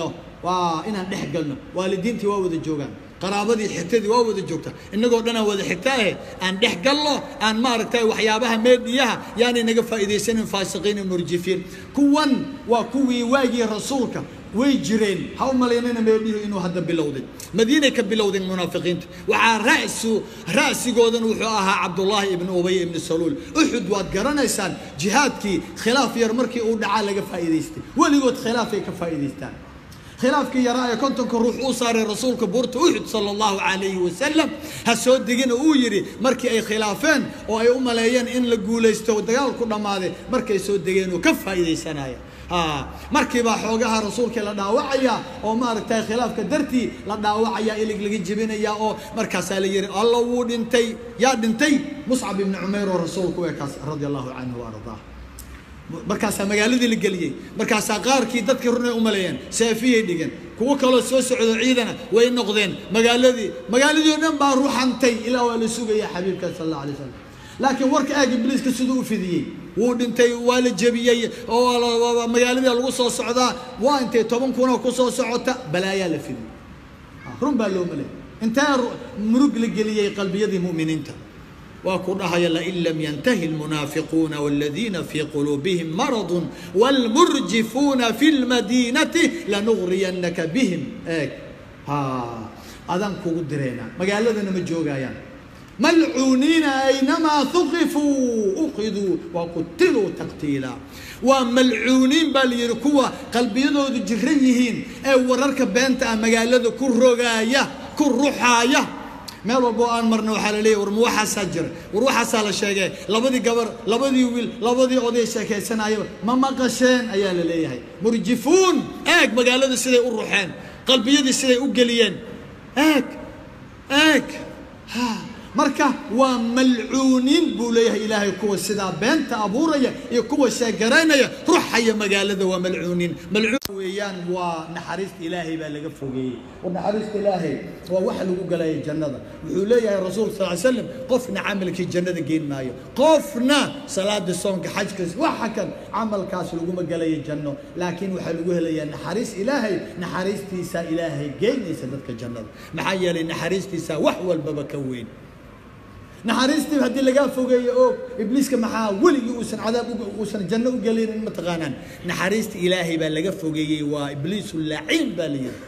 waa inaan dhex galno waalidiintii waa wada joogaan qaraabadii xigtadii waa wada joogta innagoo dhan aan wada xigta ahe aan dhex galno aan maaragtay waxyaabaha meedhiyaha yaanay naga faa'iidaysanin faasiqiin iyo murjifiin kuwan waa kuwii waagii rasuulka way jireen ha u malaynana meedhihi inuu hadda bilowday madiinay ka bilowdeen munaafiqiinta waxaa ra'su ra'sigoodan wuxuu ahaa cabdullaahi ibnu ubay ibnu saluul uxud waad garanaysaan jihaadkii khilaaf yar markii uu dhacaa laga faa'iidaystay weligood khilaafay ka faa'iidaystaan khilaafkii yaraa ee kontonka ruux uu saaray rasuulka buurta uxud sala allahu calayhi wasalam ha soo degina uu yidhi markii ay khilaafeen oo ay u maleeyeen in la guulaysto dagaalku dhammaaday markay soo degeen oo ka faa'iidaysanaya markiibaa xoogaha rasuulkii la dhaawacaya oo maaragtay khilaafka dartii la dhaawacaya ilig laga jebinaya oo markaasaa la yihi alla wuu dhintay yaa dhintay muscab ibni cumayr oo rasuulku ekaas radia allahu canhu wa ardaa markaasaa magaaladii la geliyey markaasaa qaarkii dadkii runay u maleeyeen seefiyay dhigeen kuwo kaloo soo socdo ciidana way noqdeen magaaladii magaaladii o dhan baa ruxantay ilaa waa la sugaya xabiibka sal alla alay slam laakiin warka aag ibliiska siduu u fidiyey wuu dhintay waa la jebiyey oo magaaladii lagu soo socdaa waa intay toban kuna ku soo socota balaayaa la fidiyey run baa loo maleeyay intee murug la geliyey qalbiyadii mu'miniinta waa ku dhahaya lain lam yantahi almunaafiquuna waladiina fii quluubihim maradun waalmurjifuuna fi lmadiinati lanugriyanaka bihim eeg ha adaan kugu direynaa magaaladana ma joogayaan malcuuniina aynamaa huqifuu uqiduu wa qutiluu taqtiila waa malcuuniin baa la yidhi kuwa qalbiyadoodu jiran yihiin ee wararka beenta ah magaalada ku rogaaya ku ruxaaya meel walbo aan marna waxaa la leeyahy war ma waxaasaa jira war waxaasaa la sheegay labadii gabar labadii wiil labadii oday sheekaysanayaba ma maqasheen ayaa la leeyahay murjifuun eeg magaalada siday u ruxeen qalbiyadii siday u geliyeen eeg eeg ha marka waa malcuuniin buu leeyahay ilaahay kuwa sidaa beenta abuuraya iyo kuwa sheegaraynaya ruxaya magaalada waa malcuuniin malcuun weeyaan waa naxariista ilaahay baa laga fogeeyey war naxariista ilaahay waa waxa lagu galaya jannada wuxuu leeyahay rasuulka sal ly slam qofna camalkii jannada geen maayo qofna salaada soonka xajkas waxa kan camalkaas laguma galayo janno laakiin waxaa lagu helayaa naxariis ilaahay naxariistiisa ilaahay geynaysa dadka jannada maxaa yeelay naxariistiisa wax walbaba ka weyn naxariistii haddii lagaa fogeeyo oo ibliiska maxaa weligii uusan cadaab uusan janno u gelinin mataqaanaan naxariista ilaahay baa laga fogeeyey waa ibliisu laciin baa la yidhi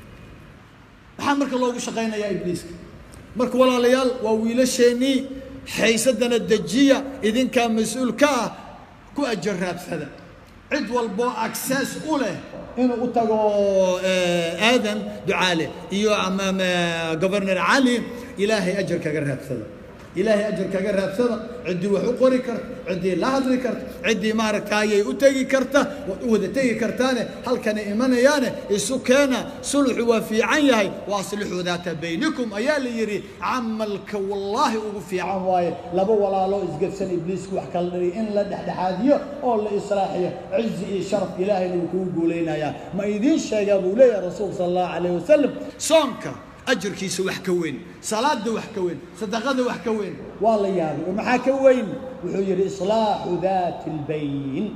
maxaa marka loogu shaqaynayaa ibliiska marka walaalayaal waa wiilasheenii xaysadana dejiya idinkaa mas-uul ka ah ku ajar raadsada cid walboo access u leh inuu u tago aadan ducaale iyo governor cali ilaahay ajar kaga raadsada ilaahay ajar kaga raadsada ciddii wax u qori karta ciddii la hadli karta ciddii maaragtaayay u tegi karta waad u wada tegi kartaane halkana imanayaane isu keena sulxu waa fiican yahay wa aslixuu daata baynikum ayaa la yidhi camalka wallaahi ugu fiican waaye laba walaaloo isgabsan ibliisku wax kala dhari in la dhexdhexaadiyo oo la islaaxiyo cizi iyo sharaf ilaahayna wuu kugu guulaynayaa ma idiin sheegaa buu leeyahay rasuulka sala allahu calayh wasalam soonka ajarkiisa wax ka weyn salaada wax ka weyn sadaqada wax ka weyn waa la yaabay oo maxaa ka weyn wuxuu yidhi islaaxu daati lbayn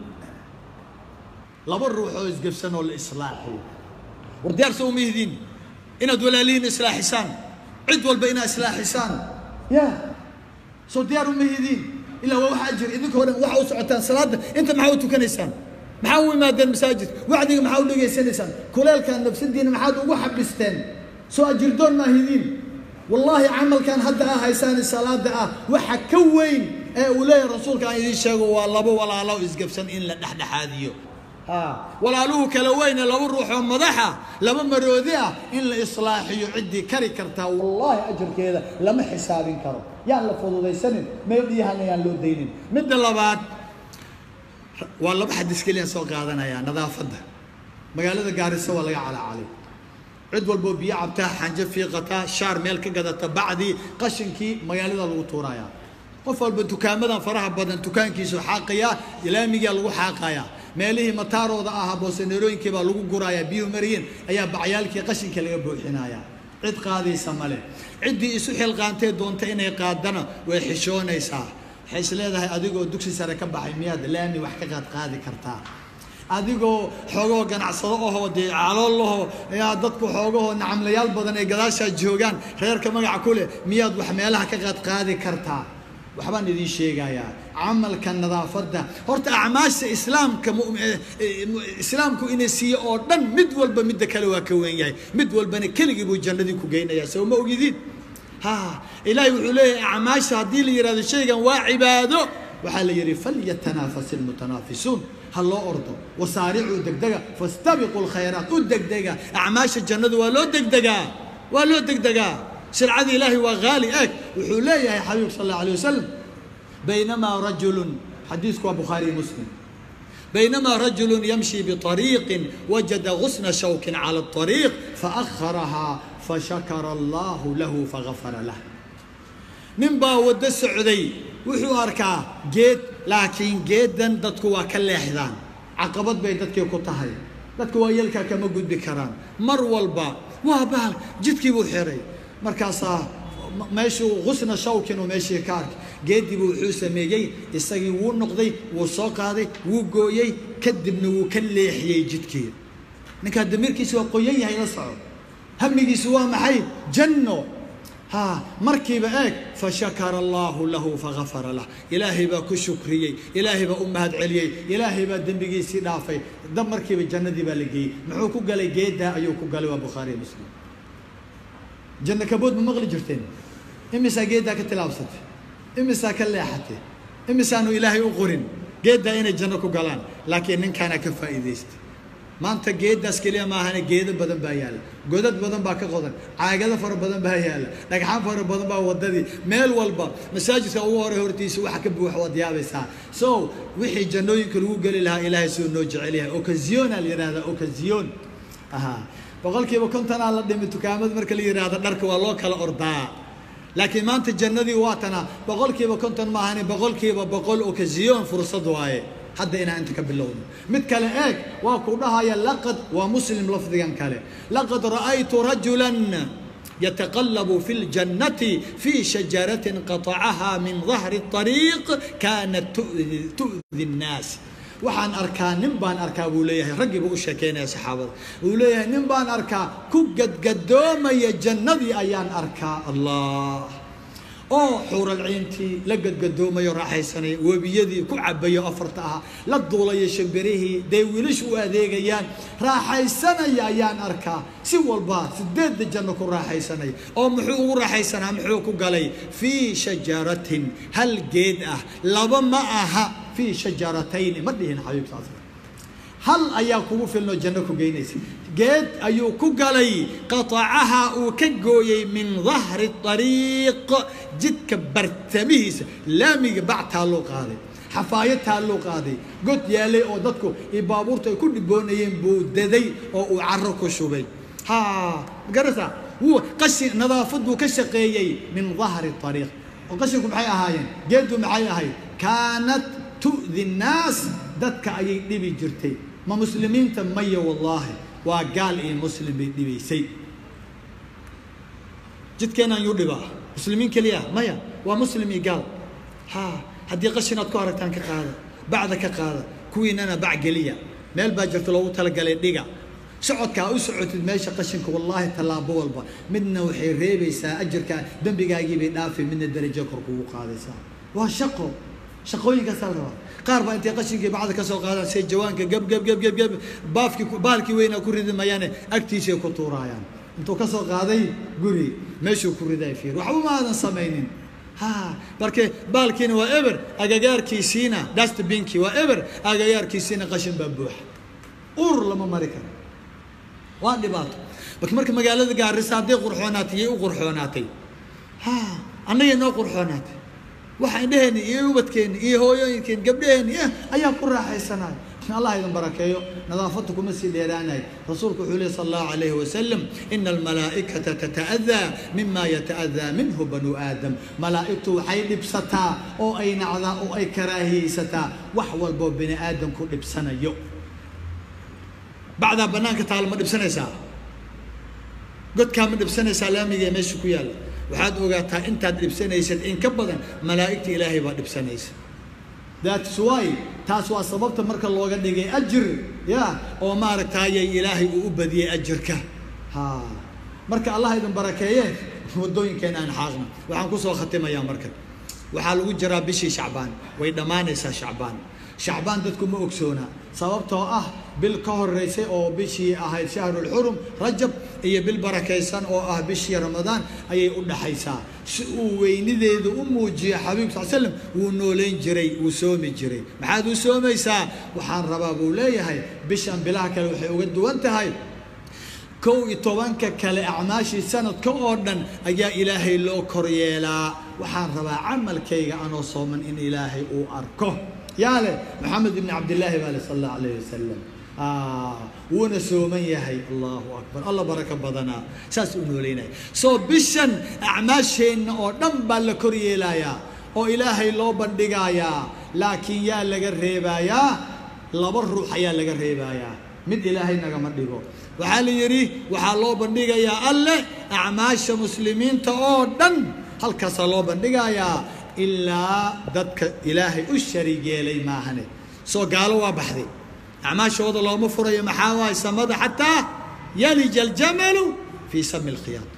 laba ruux oo isgabsan oo la islaaxiyo war diyaarsa uma yihiin inaad walaalihiin islaaxisaan cid walba inaad islaaxisaan ya soo diyaar uma yihiin ilaa waa waxa jira idinka hore waxa u socotaan salaada inta maxaa u tukanaysaan maxaa u imaadeen masaajid wacdiga maxaa u dhegaysanaysaan kuleelkan nafsadiina maxaad ugu xabisteen soo ajirdoon maahidiin wallaahi camalkan hadda ah haysaani salaada ah waxa ka weyn ee uu leeyahay rasuulka aan idiin sheego waa laba walaalo isgabsan in la dhexdhexaadiyo walaaluhu kala weyne laba ruux oo madaxa laba maroodi ah in la islaaxiyo ciddii kari kartaa wallaahi ajarkeeda lama xisaabin karo yaan la fududaysanin meeldhiyahana yaan loo daynin midda labaad waa laba xadis keliyaan soo qaadanayaa nadaafadda magaalada gaariso waa laga calacalay cid walboo biyo cabtaa xanjo fiiqataa shaar meel ka gadata bacdii qashinkii magaalada lagu tuurayaa qof walba dukaamadan faraha badan dukaankiisu xaaqayaa laamigaa lagu xaaqayaa meelihii mataarooda ahaa boosaneerooyinkii baa lagu gurayaa biyuhu mariyeen ayaa bacyaalkii qashinkii laga buuxinayaa cid qaadaysa male ciddii isu xilqaantee doonta inay qaadana way xishoonaysaa waxay is leedahay adigoo dugsi sare ka baxay miyaad laami wax ka qaad qaadi kartaa adigoo xoogahoo ganacsado ahoo dee calool lahoo yaa dadku xoogahoo nacamlayaal badan ay gadaashaa joogaan reerka magaca ku leh miyaad wax meelaha ka qaadqaadi kartaa waxbaan idiin sheegayaa camalka nadaafadda horta acmaasha islaamka islaamku ina siiye oo dhan mid walba midda kale waa ka weyn yahay mid walbana keligii buu jannadii ku geynayaa soo ma ogidiin ha ilaahay wuxuu leeyahay acmaasha haddii la yihahdo shaygan waa cibaado waxaa la yidhi falyatanaafas ilmutanaafisuun ha loo ordo wasaaricuu degdega fastabiquu lkhayraat u degdega acmaasha jannadu waa loo degdegaa waa loo degdegaa sharcada ilaahay waa haali eeg wuxuu leeyahay xabiibku sal alla alay wasalam baynamaa rajulun xadiisku waa bukhaariy muslim بينما رجل يمشي بطريق وجد غصن شوك على الطريق فأخرها فشكر الله له فغفر له ninbaa waddo socday wuxuu arkaa geed laakiin geedan dadku waa ka leexdaan caqabad bay dadkii ku tahay dadku waa yelkaa kama gudbi karaan mar walba waa bahal jidkii buu xiray markaasaa meeshuu husna shawkin uu meeshii ka arkay geediibu wuxuu sameeyey isagii wuu noqday wuu soo qaaday wuu gooyey kadibna wuu ka leexiyey jidkii ninkaa damiirkiisa waa qoyan yahay la soco hamigiisu waa maxay janno ha markiiba eeg fashakara allahu lahu fagafara lah ilaahay baa ku shukriyey ilaahay baa u mahad celiyey ilaahay baa dembigiisii dhaafay dab markiiba jannadii baa la geeyey muxuu ku galay geedaa ayuu ku galay waa bukhaariya muslim janno kabood ma maqli jirteen imisaa geeddaa ka tilaabsatay imisaa ka leexatay imisaanu ilaahay u qorin geeddaa inay janno ku galaan laakiin ninkaana ka faa'iidaystay maanta geeddaas keliya maahane geedo badan baa yaalla godad badan baa ka qodan caagado fara badan baa yaalla dhagxaan fara badan baa wadadii meel walba masaajidka ugu hore hortiisa waxa ka buuxa waad yaabaysaa so wixii jannooyinka lagu geli lahaa ilaahay siduu noo jecel yahay ocasiona la yidhahdaa ocasiyon aha boqolkiiba kontonaa la dhimi dukaamada marka la yidhaahdo dharka waa loo kala ordaa laakiin maanta jannadii waa tana boqolkiiba konton maahane boqolkiiba boqol ocasiyon fursad waaye hadda inaan inta ka bilowno mid kale eeg waa ku dhahaya laqad waa muslim lafdigan kale laqad ra'aytu rajulan يتقلب في الجنة في شجرة قطعها من ظهر الطريق كانت تؤذي, تؤذي الناس waxaan arkaa nin baan arkaa buu leeyahay raggii buu u sheekeynaya saxaabada uu leeyahay nin baan arkaa ku gadgadoomaya jannadii ayaan arkaa allah oo xuuralciintii la gadgadoomayo raaxaysanaya webiyadii ku cabayo afarta ahaa la duulayo shimbirihii dee wiilish u adeegayaan raaxaysanaya ayaan arkaa si walba sideedda janno ku raaxaysanaya oo muxuu ugu raaxaysanaa muxuu ku galay fii shajaratin hal geed ah laba ma aha fii shajaratayni ma dhihin xabiibkaas hal ayaa kugu filnoo janno ku geynaysa geed ayuu ku galay qatacaha uu ka gooyey min dahri ariiq jidka bartamihiisa laamiga bactaa loo qaaday xafaayataa loo qaaday god yaalay oo dadku iyo baabuurta ay ku dhiboonayeen buu daday oo uu caro ku shubay ha magarata wuu qashin nadaafad buu ka shaqeeyey min dahri ariiq oo qashinku maxay ahaayeen geeddu maxay ahayd kaanat tu'di nnaas dadka ayay dhibi jirtay ma muslimiinta maya wallaahi waa gaal iyo muslim bay dhibaysay jidkeenaan yuu dhibaa muslimiin keliya maya waa muslim iyo gaal ha haddii qashin aad ku aragtaan ka qaada bacda ka qaada kuwiinana bac geliya meel baa jirta loogu talagalay dhiga socodka ha u socotid meesha qashinka wallaahi tallaabo walba midna waxay reebaysaa ajarka dembigaagiibay dhaafay midna darajo kor kugu qaadaysaa waa shaqo shaqooyinkaasaa la rabaa qaar baa intay qashinkii bacda ka soo qaadaan say jawaanka geb geb geb geb geb baafkii baalkii weynaa ku ridi mayaane agtiisay ku tuuraayaan intuu ka soo qaaday guri meeshuu ku riday fiir waxba ma aadan samaynin ha marke baalkiina waa eber agagaarkiisiina dustbinkii waa eber agagaarkiisiina qashin baa buuxa ur lama mari karo waa dhibaato marka marka magaalada gaarisa hadday qurxoonaatay yay u qurxoonaatay ha annagay noo qurxoonaatay waxa indheheenni iyo ubadkeenni iyo hooyooyinkeenni gabdhaheenni ayaa ku raaxaysanaya allah idin barakeeyo nadaafadda kuma sii dheeraanayo rasuulku wuxuu lehi sala allahu calayhi wasalam ina almalaa'ikata tata'adaa mima yata'adaa minhu banu aadam malaa'igtu waxay dhibsataa oo ay nacdaa oo ay karaahiyeysataa wax walboo bini aadamku dhibsanayo bacdaa bannaanka taal ma dhibsanaysaa godkaa ma dhibsanaysaa laamiga ee meesha ku yaalla waxaad ogaataa intaad dhibsanaysad in ka badan malaa'igta ilaahay baa dhibsanaysa that's why taas waa sababta marka looga dhigay ajir ya oo maaragtayay ilaahay uu u badiyey ajirka ha marka allah idin barakeeye waddooyinkeena aan xaaqna waxaan kusoo khatimayaa marka waxaa lagu jiraa bishii shacbaan way dhammaanaysaa shacbaan shacbaan dadku ma ogsoona sababtoo ah bil ka horeysay oo bishii ahayd shahrulxurum rajab iyo bil barakaysan oo ah bishii ramadaan ayay u dhaxaysaa si uu weynideedu u muujiyo xabiibku sal slam wuu nooleyn jiray wuu soomi jiray maxaad u soomaysaa waxaan rabaa buu leeyahay bishan bilaha kale waxay uga duwan tahay kow iyo tobanka kale acmaashii sanadka oo dhan ayaa ilaahay loo koryeelaa waxaan rabaa camalkayga anoo sooman in ilaahay uu arko yaa leh maxamed ibni cabdillaahi baa leh sal allahu alayh wasalam wuuna sooman yahay allahu akbar alla baraka badanaa saas u nooleynaya soo bishan acmaasheenna oo dhan baa la koryeelayaa oo ilaahay loo bandhigayaa laakiin yaa laga reebayaa laba ruux ayaa laga reebayaa mid ilaahay nagama dhigo waxaa la yidhi waxaa loo bandhigayaa alle acmaasha muslimiinta oo dhan halkaasaa loo bandhigayaa ilaa dadka ilaahay u shariig yeelay maahane soo gaalo waa baxday acmaashooda looma furayo maxaa waay samada xataa yalija aljamalu fii sami lkhiyaad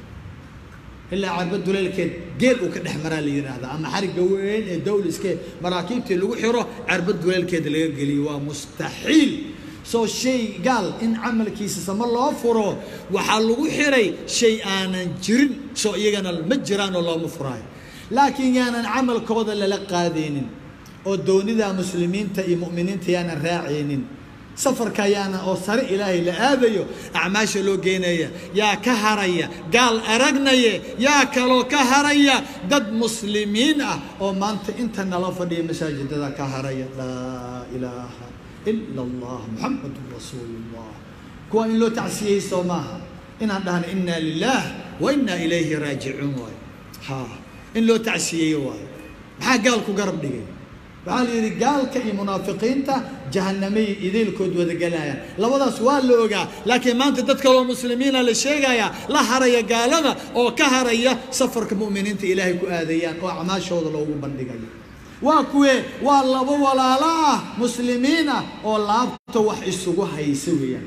ilaa carba duleelkeed geel uu ka dhex maraa la yidhaahdaa ama xarigga weyn ee dawliskee maraakiibtii lagu xiro carba duleelkeeda laga geliyo waa mustaxiil soo shay gaal in camalkiisa sama loo furo waxaa lagu xiray shay aanan jirin soo iyagana ma jiraanoo looma furaayo laakiin yaanan camalkooda lala qaadaynin oo doonida muslimiinta iyo mu'miniinta yaanan raacaynin safarka yaana oo sare ilaahay la aadayo acmaasha loo geenaya yaa ka haraya gaal aragnaye yaa kaloo ka haraya dad muslimiin ah oo maanta inta nala fadhiya masaajidada ka haraya laa ilaaha ila allah muxamadun rasuulu llah kuwa in loo tacsiyeysto maaha inaan dhahno inna lilah wa inna ilayhi raajicuun waayo ha in loo tacsiyeeyo waayo maxaa gaalku garab dhigay waxaa la yidhi gaalka iyo munaafiqiinta jahanamay idaylkood wada galayaan labadaas waa la ogaa laakiin maanta dad kaloo muslimiina la sheegayaa la haraya gaalada oo ka haraya safarka mu'miniinta ilaahay ku aadayaan oo acmaashooda loogu bandhigayo waa kuwee waa labo walaalo ah muslimiin ah oo laabta wax isugu haysa weeyaan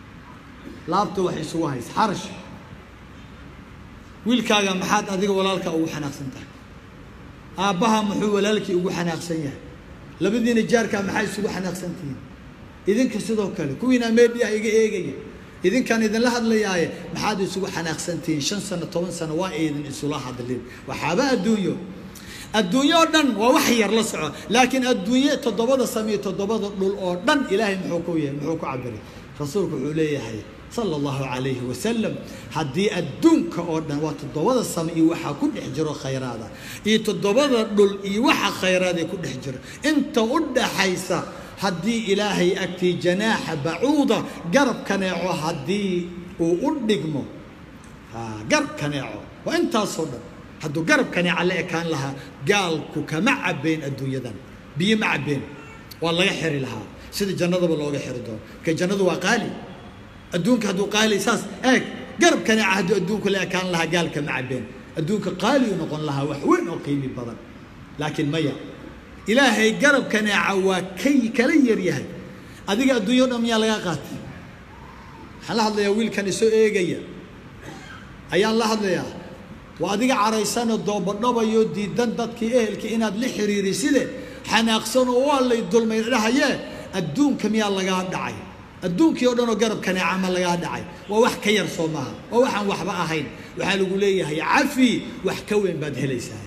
laabta wax isugu haysa xarash wiilkaaga maxaad adiga walaalka ugu xanaaqsan tahay aabbaha muxuu walaalkii ugu xanaaqsan yahay labadiina jaarkaa maxaa isugu xanaaqsan tihiin idinka sidoo kale kuwiina meediah iga eegaya idinkaan idinla hadlayaaye maxaad isugu xanaaqsan tihiin shan sano toban sano waa idin isula hadlin waxaaba adduunyo adduunyo oo dhan waa wax yar la soco laakiin adduunye toddobada samiyo toddobada dhul oo dhan ilaahay muxuu ku yahay muxuu ku cabiray rasuulku wuxuu leeyahay sala allahu calayhi wasalam haddii adduunka oo dhan waa toddobada same iyo waxaa ku dhex jiro khayraada iyo toddobada dhul iyo waxa khayraad ee ku dhex jiro inta u dhaxaysa haddii ilaahay agtii janaaxa bacuuda garab kaneeco haddii uu u dhigmo garab kaneeco waa intaasoo dhan hadduu garab kaneeca la ekaan lahaa gaalku kama cabeen adduunyadan biyo ma cabeen waa laga xiri lahaa sida jannadaba looga xiri doono marka jannadu waa qaali adduunka hadduu qaali saas eeg garab kaneeca hadduu adduunku la ekaan lahaa gaalka ma cabeen adduunka qaaliyu noqon lahaa wax weyn oo qiimi badan laakiin maya ilaahay garab kaneeca waa kay kala yaryahay adiga adduunyo dhan miyaa laga qaatay waxaan la hadlayaa wiilkan isoo eegaya ayaan la hadlayaa waa adiga caraysanoo doobadhabayoo diidan dadkii ehelkii inaad la xiriiriside xanaaqsanoo waa lay dulmay dhahayee adduunka miyaa lagaa dhacay adduunkii oo dhan oo garab kaneeca ma lagaa dhacay waa wax ka yar soo maaha waa waxaan waxba ahayn waxaa lagu leeyahay cafi wax ka weyn baad helaysaa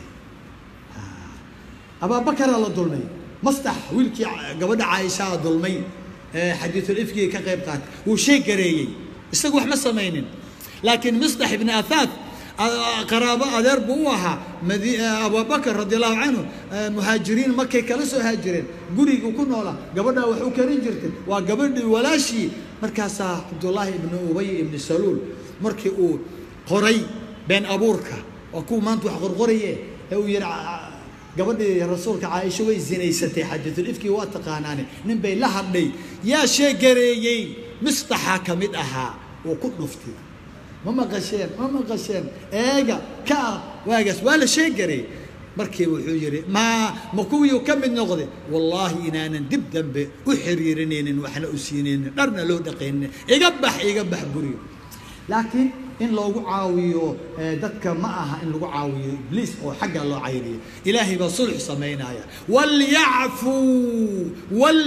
abaabakaraa la dulmay mastax wiilkii gabadha caaishaa dulmay xadiisul ifkiga ka qayb qaatay wuu sheeg gareeyey isagu wax ma samaynin laakiin mistax ibni athaat qaraabo adeer buu u ahaa abubakar radi allahu canhu muhaajiriin markay kala soo haajireen guriguu ku noolaa gabadhaa wax u karin jirtay waa gabadhii walaashii markaasaa cabdullaahi ibni ubay ibni saluul markii uu qoray been abuurka waa kuwa maanta wax qorqoraye ee uu yihi gabadhii rasuulka caaisha way zinaysatay xadiisulifkii waa taqaanaane nin bay la hadhay yaa sheegareeyey mistaxa ka mid ahaa uu ku dhuftay ma maqasheen ma maqasheen eega ka waagaas waa la sheegareey markiiba wuxuu yidhi maa ma kuwiiu ka mid noqday wallaahi inaanan dib dambe u xiriirinaynin waxna u siinaynin dharna loo dhaqaynin iga bax iga bax guriga laakiin in loogu caawiyo dadka ma aha in lagu caawiyo ibliis oo xagga loo cayriyo ilaahay baa sulx samaynaya walyacfuu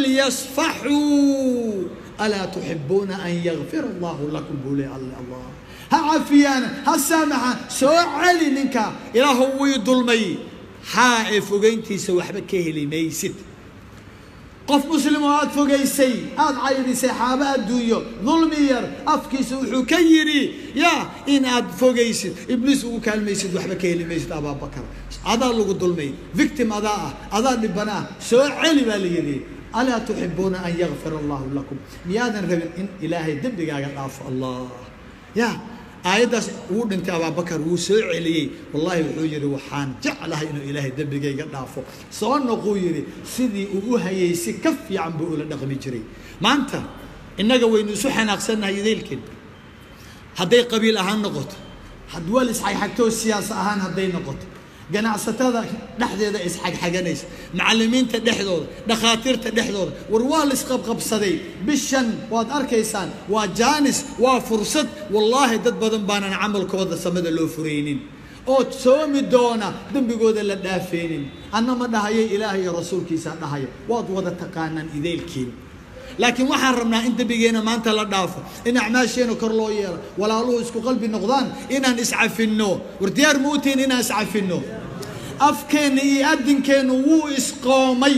walyasfaxuu alaa tuxibuuna an yakfir allahu lakum buu le alla allah ha cafiyaana ha saamaxa soo celi ninka ilaahu wii dulmay haa ee fogayntiisa waxba ka heli maysid qof muslim oo aada fogaysay aada cayrisay xaaba adduunyo dulmi yar afkiisa wuxuu ka yidhi yaa in aad fogaysid ibliis ugu kaalmaysid waxba ka heli maysid abaabakar adaa lagu dulmay victim adaa ah adaa dhibana ah soo celi baa la yidhi alaa tuxibuuna an yakfir allahu lakum miyaadan rabin in ilaahay dembigaaga dhaafo allah ya aayaddaas wuu dhintay abaabakar wuu soo celiyey wallahi wuxuu yidhi waxaan jeclahay inuu ilaahay dembigayga dhaafo soo noquu yidhi sidii uu u hayay si ka fiican buu ula dhaqmi jiray maanta innaga waynu isu xanaaqsannahay idaylkeen hadday qabiil ahaan noqoto hadwal isxagxagtoo siyaasa ahaan hadday noqoto ganacsatada dhexdeeda isxagxaganaysa macallimiinta dhexdooda dhakhaatiirta dhexdooda war waa la isqabqabsaday bishan waad arkaysaan waa jaanis waa fursad wallaahi dad badan baanan camalkooda samada loo furaynin oo soomi doona dembigooda la dhaafaynin anna ma dhahayay ilaahay iyo rasuulkiisaa dhahaya waad wada taqaanaan idaylkiin laakiin waxaan rabnaa in dembigeena maanta la dhaafo in acmaasheena kor loo yeelo walaaluhu isku qalbi noqdaan inaan iscafinno war diyaar ma utihin inaan iscafinno afkeenna iyo adinkeennu wuu isqoomay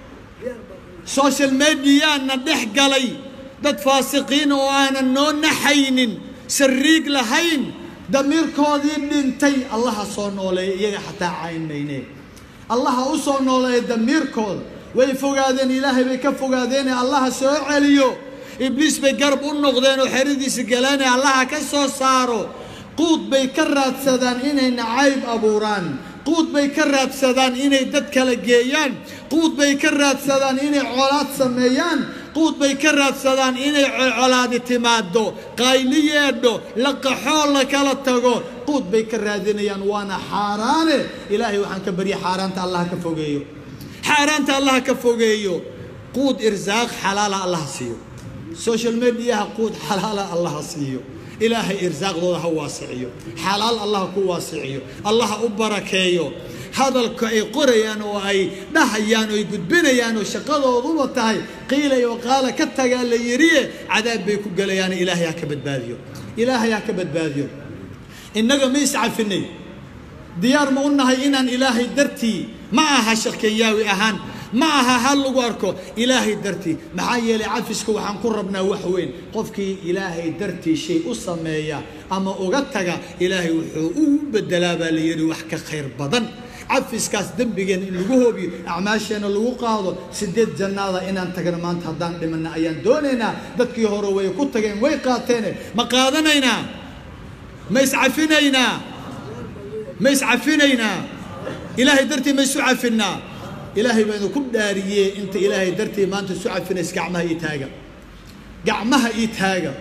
social mediyaana dhex galay dad faasiqiin oo aanan noo naxaynin sariig lahayn damiirkoodii dhintay allaha soo nooleeya iyaga xataa cayn mayne allaha u soo nooleeya damiirkooda way fogaadeen ilaahay bay ka fogaadeene allaha soo celiyo ibliis bay garab u noqdeen oo xeradiisa galaane allaha ka soo saaro quud bay ka raadsadaan inay nacayb abuuraan quud bay ka raadsadaan inay dad kala geeyaan quud bay ka raadsadaan inay colaad sameeyaan quud bay ka raadsadaan inay colaadi timaado qayli yeedho la qaxoo la kala tago quud bay ka raadinayaan waana xaaraane ilaahay waxaan ka barya xaaraanta allah ka fogeeyo xaaraanta allah ka fogeeyo quud irsaaq xalaala allah siiyo social mediaha quud xalaala allah siiyo ilaahay irsaaqdooda ha waasiciyo xalaal allah ku waasiciyo allah u barakeeyo hadalka ay qorayaan oo ay dhahayaan oo ay gudbinayaan oo shaqadooduba tahay qiilay oo qaala ka tagaa la yidhiye cadaab bay ku gelayaan ilaahay ha ka badbaadiyo ilaahay ha ka badbaadiyo innaga ma iscafinay diyaar ma u nahay inaan ilaahay dartii ma aha sheekh kenyaawi ahaan ma aha hal lagu arko ilaahay dartii maxaa yeelay cafiska waxaan ku rabnaa wax weyn qofkii ilaahay dartii shay u sameeya ama uga taga ilaahay wuxuu u bedelaa baa la yidhi wax ka khayr badan cafiskaas dembigeena in lagu hoobiyo acmaasheena lagu qaado sideed jannaada inaan tagno maanta haddaan dhimana ayaan doonaynaa dadkii hore way ku tageen way qaateene ma qaadanaynaa ma iscafinaynaa ma iscafinaynaa ilaahay dartii ma isu cafinaa ilaahay baynu ku dhaariyee inta ilaahay dartii maanta isu cafinays gacmaha ii taaga gacmaha ii taaga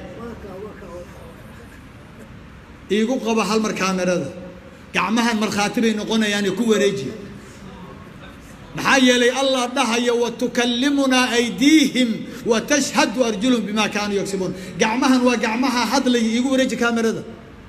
iigu qaba hal mar kaamirada gacmahan markhaati bay noqonayaane ku wareejiya maxaa yeelay allah dhahaya wa tukallimunaa aydiihim wa tashhadu arjuluhum bimaa kaanuu yagsibuun gacmahan waa gacmaha hadlaya iigu wareeji kaamirada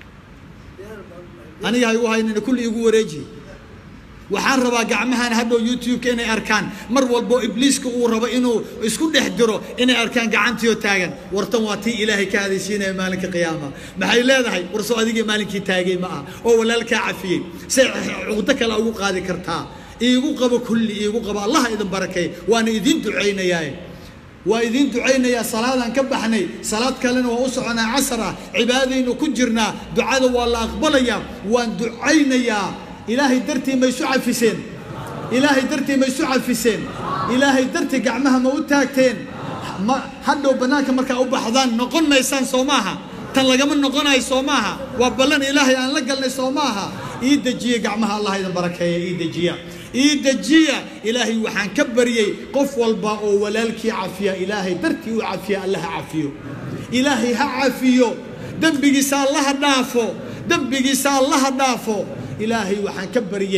aniga ha igu haynina kulli iigu wareeji waxaan rabaa gacmahan hadhow youtube-ka inay arkaan mar walbo ibliiska uu rabo inuu isku dhex diro inay arkaan gacantiioo taagan wartan waa tii ilaahay ka hadaysiinaya maalinka qiyaama maxay leedahay warso adigii maalinkii taagay ma ah oo walaalkaa cafiyey say cuqdo kale ugu qaadi kartaa iigu qabo kulli iigu qabo allah idin barakeey waana idiin ducaynayaa waa idiin ducaynayaa salaadaan ka baxnay salaad kalena waa u soconaa casar ah cibaadaynu ku jirnaa ducada waa la aqbalayaa waan ducaynayaa ilaahay dartii ma isu cafiseen ilaahay dartii ma isu cafiseen ilaahay dartii gacmaha ma u taagteen ma hadhow bannaanka markaa u baxdaan noqon maysaan soo maaha tan lagama noqonayo soo maaha waa ballan ilaahay aan la galnay soo maaha ii dejiya gacmaha allah idin barakeeya ii dejiya ii dejiya ilaahay waxaan ka baryey qof walba oo walaalkii cafiya ilaahay dartii u cafiya allaha cafiyo ilaahay ha cafiyo dembigiisa allaha dhaafo dembigiisa allaha dhaafo ilaahay waxaan ka baryey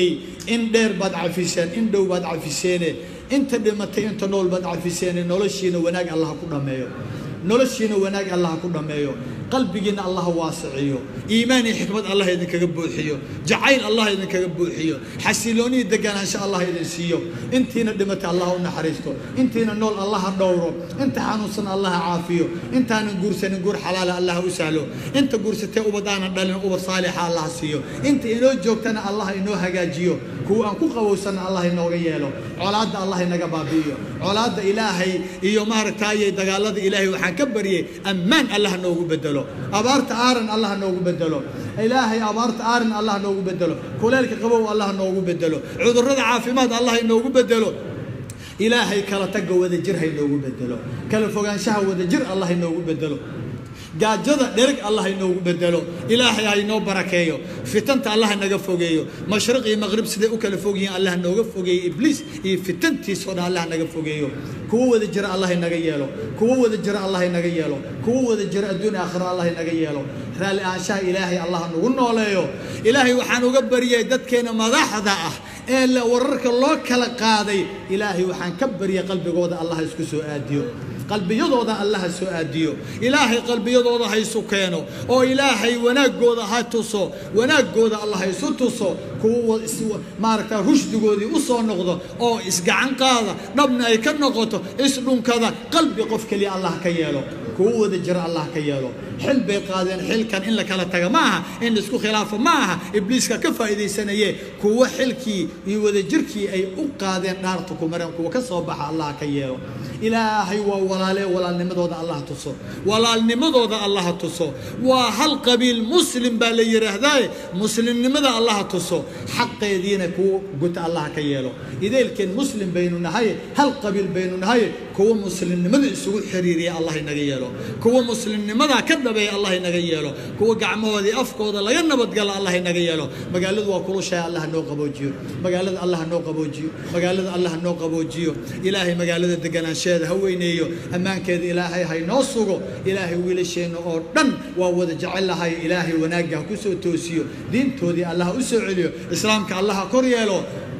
in dheer baad cafiseen in dhow baad cafiseene inta dhimatay inta nool baad cafiseene noloshiina wanaag allah ku dhammeeyo noloshiina wanaag allah ku dhammeeyo qalbigiina allah waasiciyo iimaan iyo xikmad allah idinkaga buuxiyo jacayl allah idinkaga buuxiyo xasilooniyo deganaansho allah idin siiyo intiina dhimatay allah u naxariisto intiina nool allah dhowro inta xanuunsan allah caafiyo intaanan guursanin guur xalaala allah u sahlo inta guursatee ubad aanan dhalin ubad saalixa allah siiyo inta inoo joogtana allah inoo hagaajiyo kuwa aan ku qabowsanna allah inooga yeelo colaadda allah inaga baabi'iyo colaadda ilaahay iyo maaragtaaye dagaalada ilaahay waxaan ka baryay ammaan allah noogu bedelo abaarta aaran allah noogu bedelo ilaahay abaarta aaran allah noogu bedelo kuleelka qabow allah noogu bedelo cudurrada caafimaad allah inoogu bedelo ilaahay kala tagga wadajir ha inoogu bedelo kala fogaanshaha wadajir allah inoogu bedelo gaajada dhereg allah inoogu bedelo ilaahay ha inoo barakeeyo fitanta allah naga fogeeyo mashriq iyo maqrib siday u kala fog yihiin allah nooga fogeeyo ibliis iyo fitantiisoo dhan allah naga fogeeyo kuwo wada jira allah inaga yeelo kuwo wada jira allah inaga yeelo kuwo wada jira adduun aakhira allah inaga yeelo raalli ahaanshaha ilaahay allah nagu nooleeyo ilaahay waxaan uga baryay dadkeena madaxda ah ee la wararka loo kala qaaday ilaahay waxaan ka baryay qalbigooda allah isku soo aadiyo qalbiyadooda allaha soo aadiyo ilaahay qalbiyadooda ha isu keeno oo ilaahay wanaaggooda ha tuso wanaaggooda allah ha isu tuso kuwa maaragta rushdigoodii u soo noqdo oo isgacan qaada dhabna ay ka noqoto isdhunkada qalbi qof keliya allah ka yeelo kuwo wada jira allah ka yeelo xil bay qaadeen xilkan in la kala taga ma aha in laisku khilaafo ma aha ibliiska ka faa'iidaysanaye kuwo xilkii iyo wadajirkii ay u qaadeen dhaarta ku mareen kuwa ka soo baxa allah ka yeelo ilaahay waa walaale walaalnimadooda allah tuso walaalnimadooda allah tuso waa hal qabiil muslim baa la yidhaahdaaye muslimnimada allah tuso xaqeediina kuwa guta allah ka yeelo ideelkeen muslim baynu nahay hal qabiil baynu nahay kuwa muslimnimada isugu xiriiriya allah inaga yeelo kuwa muslimnimada ka dhabeeya allah inaga yeelo kuwa gacmahoodii afkooda laga nabadgalo allah inaga yeelo magaaladu waa kulushahay allah noo qaboojiyo magaalada allah noo qaboojiyo magaalada allah noo qaboojiyo ilaahay magaalada deganaansheeda ha weyneeyo ammaankeeda ilaahay haynoo sugo ilaahay wiilasheenna oo dhan waa wada jecelahay ilaahay wanaagga ha ku soo toosiyo diintoodii allah u soo celiyo islaamka allah ha kor yeelo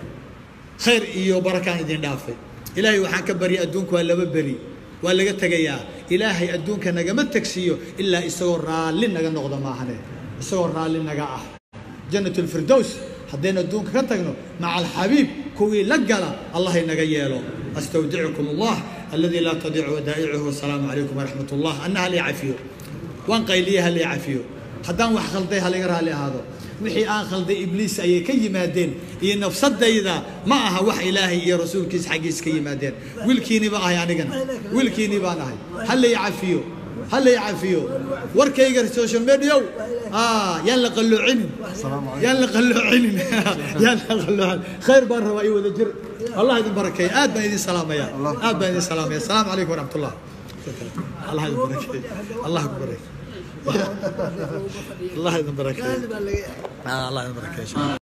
khayr iyo barakaan idin dhaafay ilaahay waxaan ka baryay adduunku waa laba beri waa laga tegayaa ilaahay adduunka nagama tegsiiyo ilaa isagoo raalli naga noqdo maahane isagoo raalli naga ah jannat lfirdows haddaynu adduunka ka tagno maca alxabiib kuwii la gala allah inaga yeelo astawdicukum allah alladii laa tadiicu wadaa'icuhu wasalaamu calaykum waraxmat ullah anna halii cafiyo waan qayliye halii cafiyo haddaan wax khalday halaga raalli ahaado wixii aan khalday ibliis ayay ka yimaadeen iyo nafsadayda ma aha wax ilaahay iyo rasuulkiisa xaggiis ka yimaadeen wiilkiinii baa ahay anigana wiilkiinii baan ahay halay cafiyo halay cafiyo warkayga social mediaw yaan la qalloocinin yaan la qalloocinin yaan la qalloocin khayr baan rabaa iyo wada jir allah idin barakeeya aad baan idin salaamaya aad baan idin salaamaya asalaamu calaykum waraxmat ullah allah idin barakeeya allah ku barakeeya الله يذن بركاته الله يذن بركاته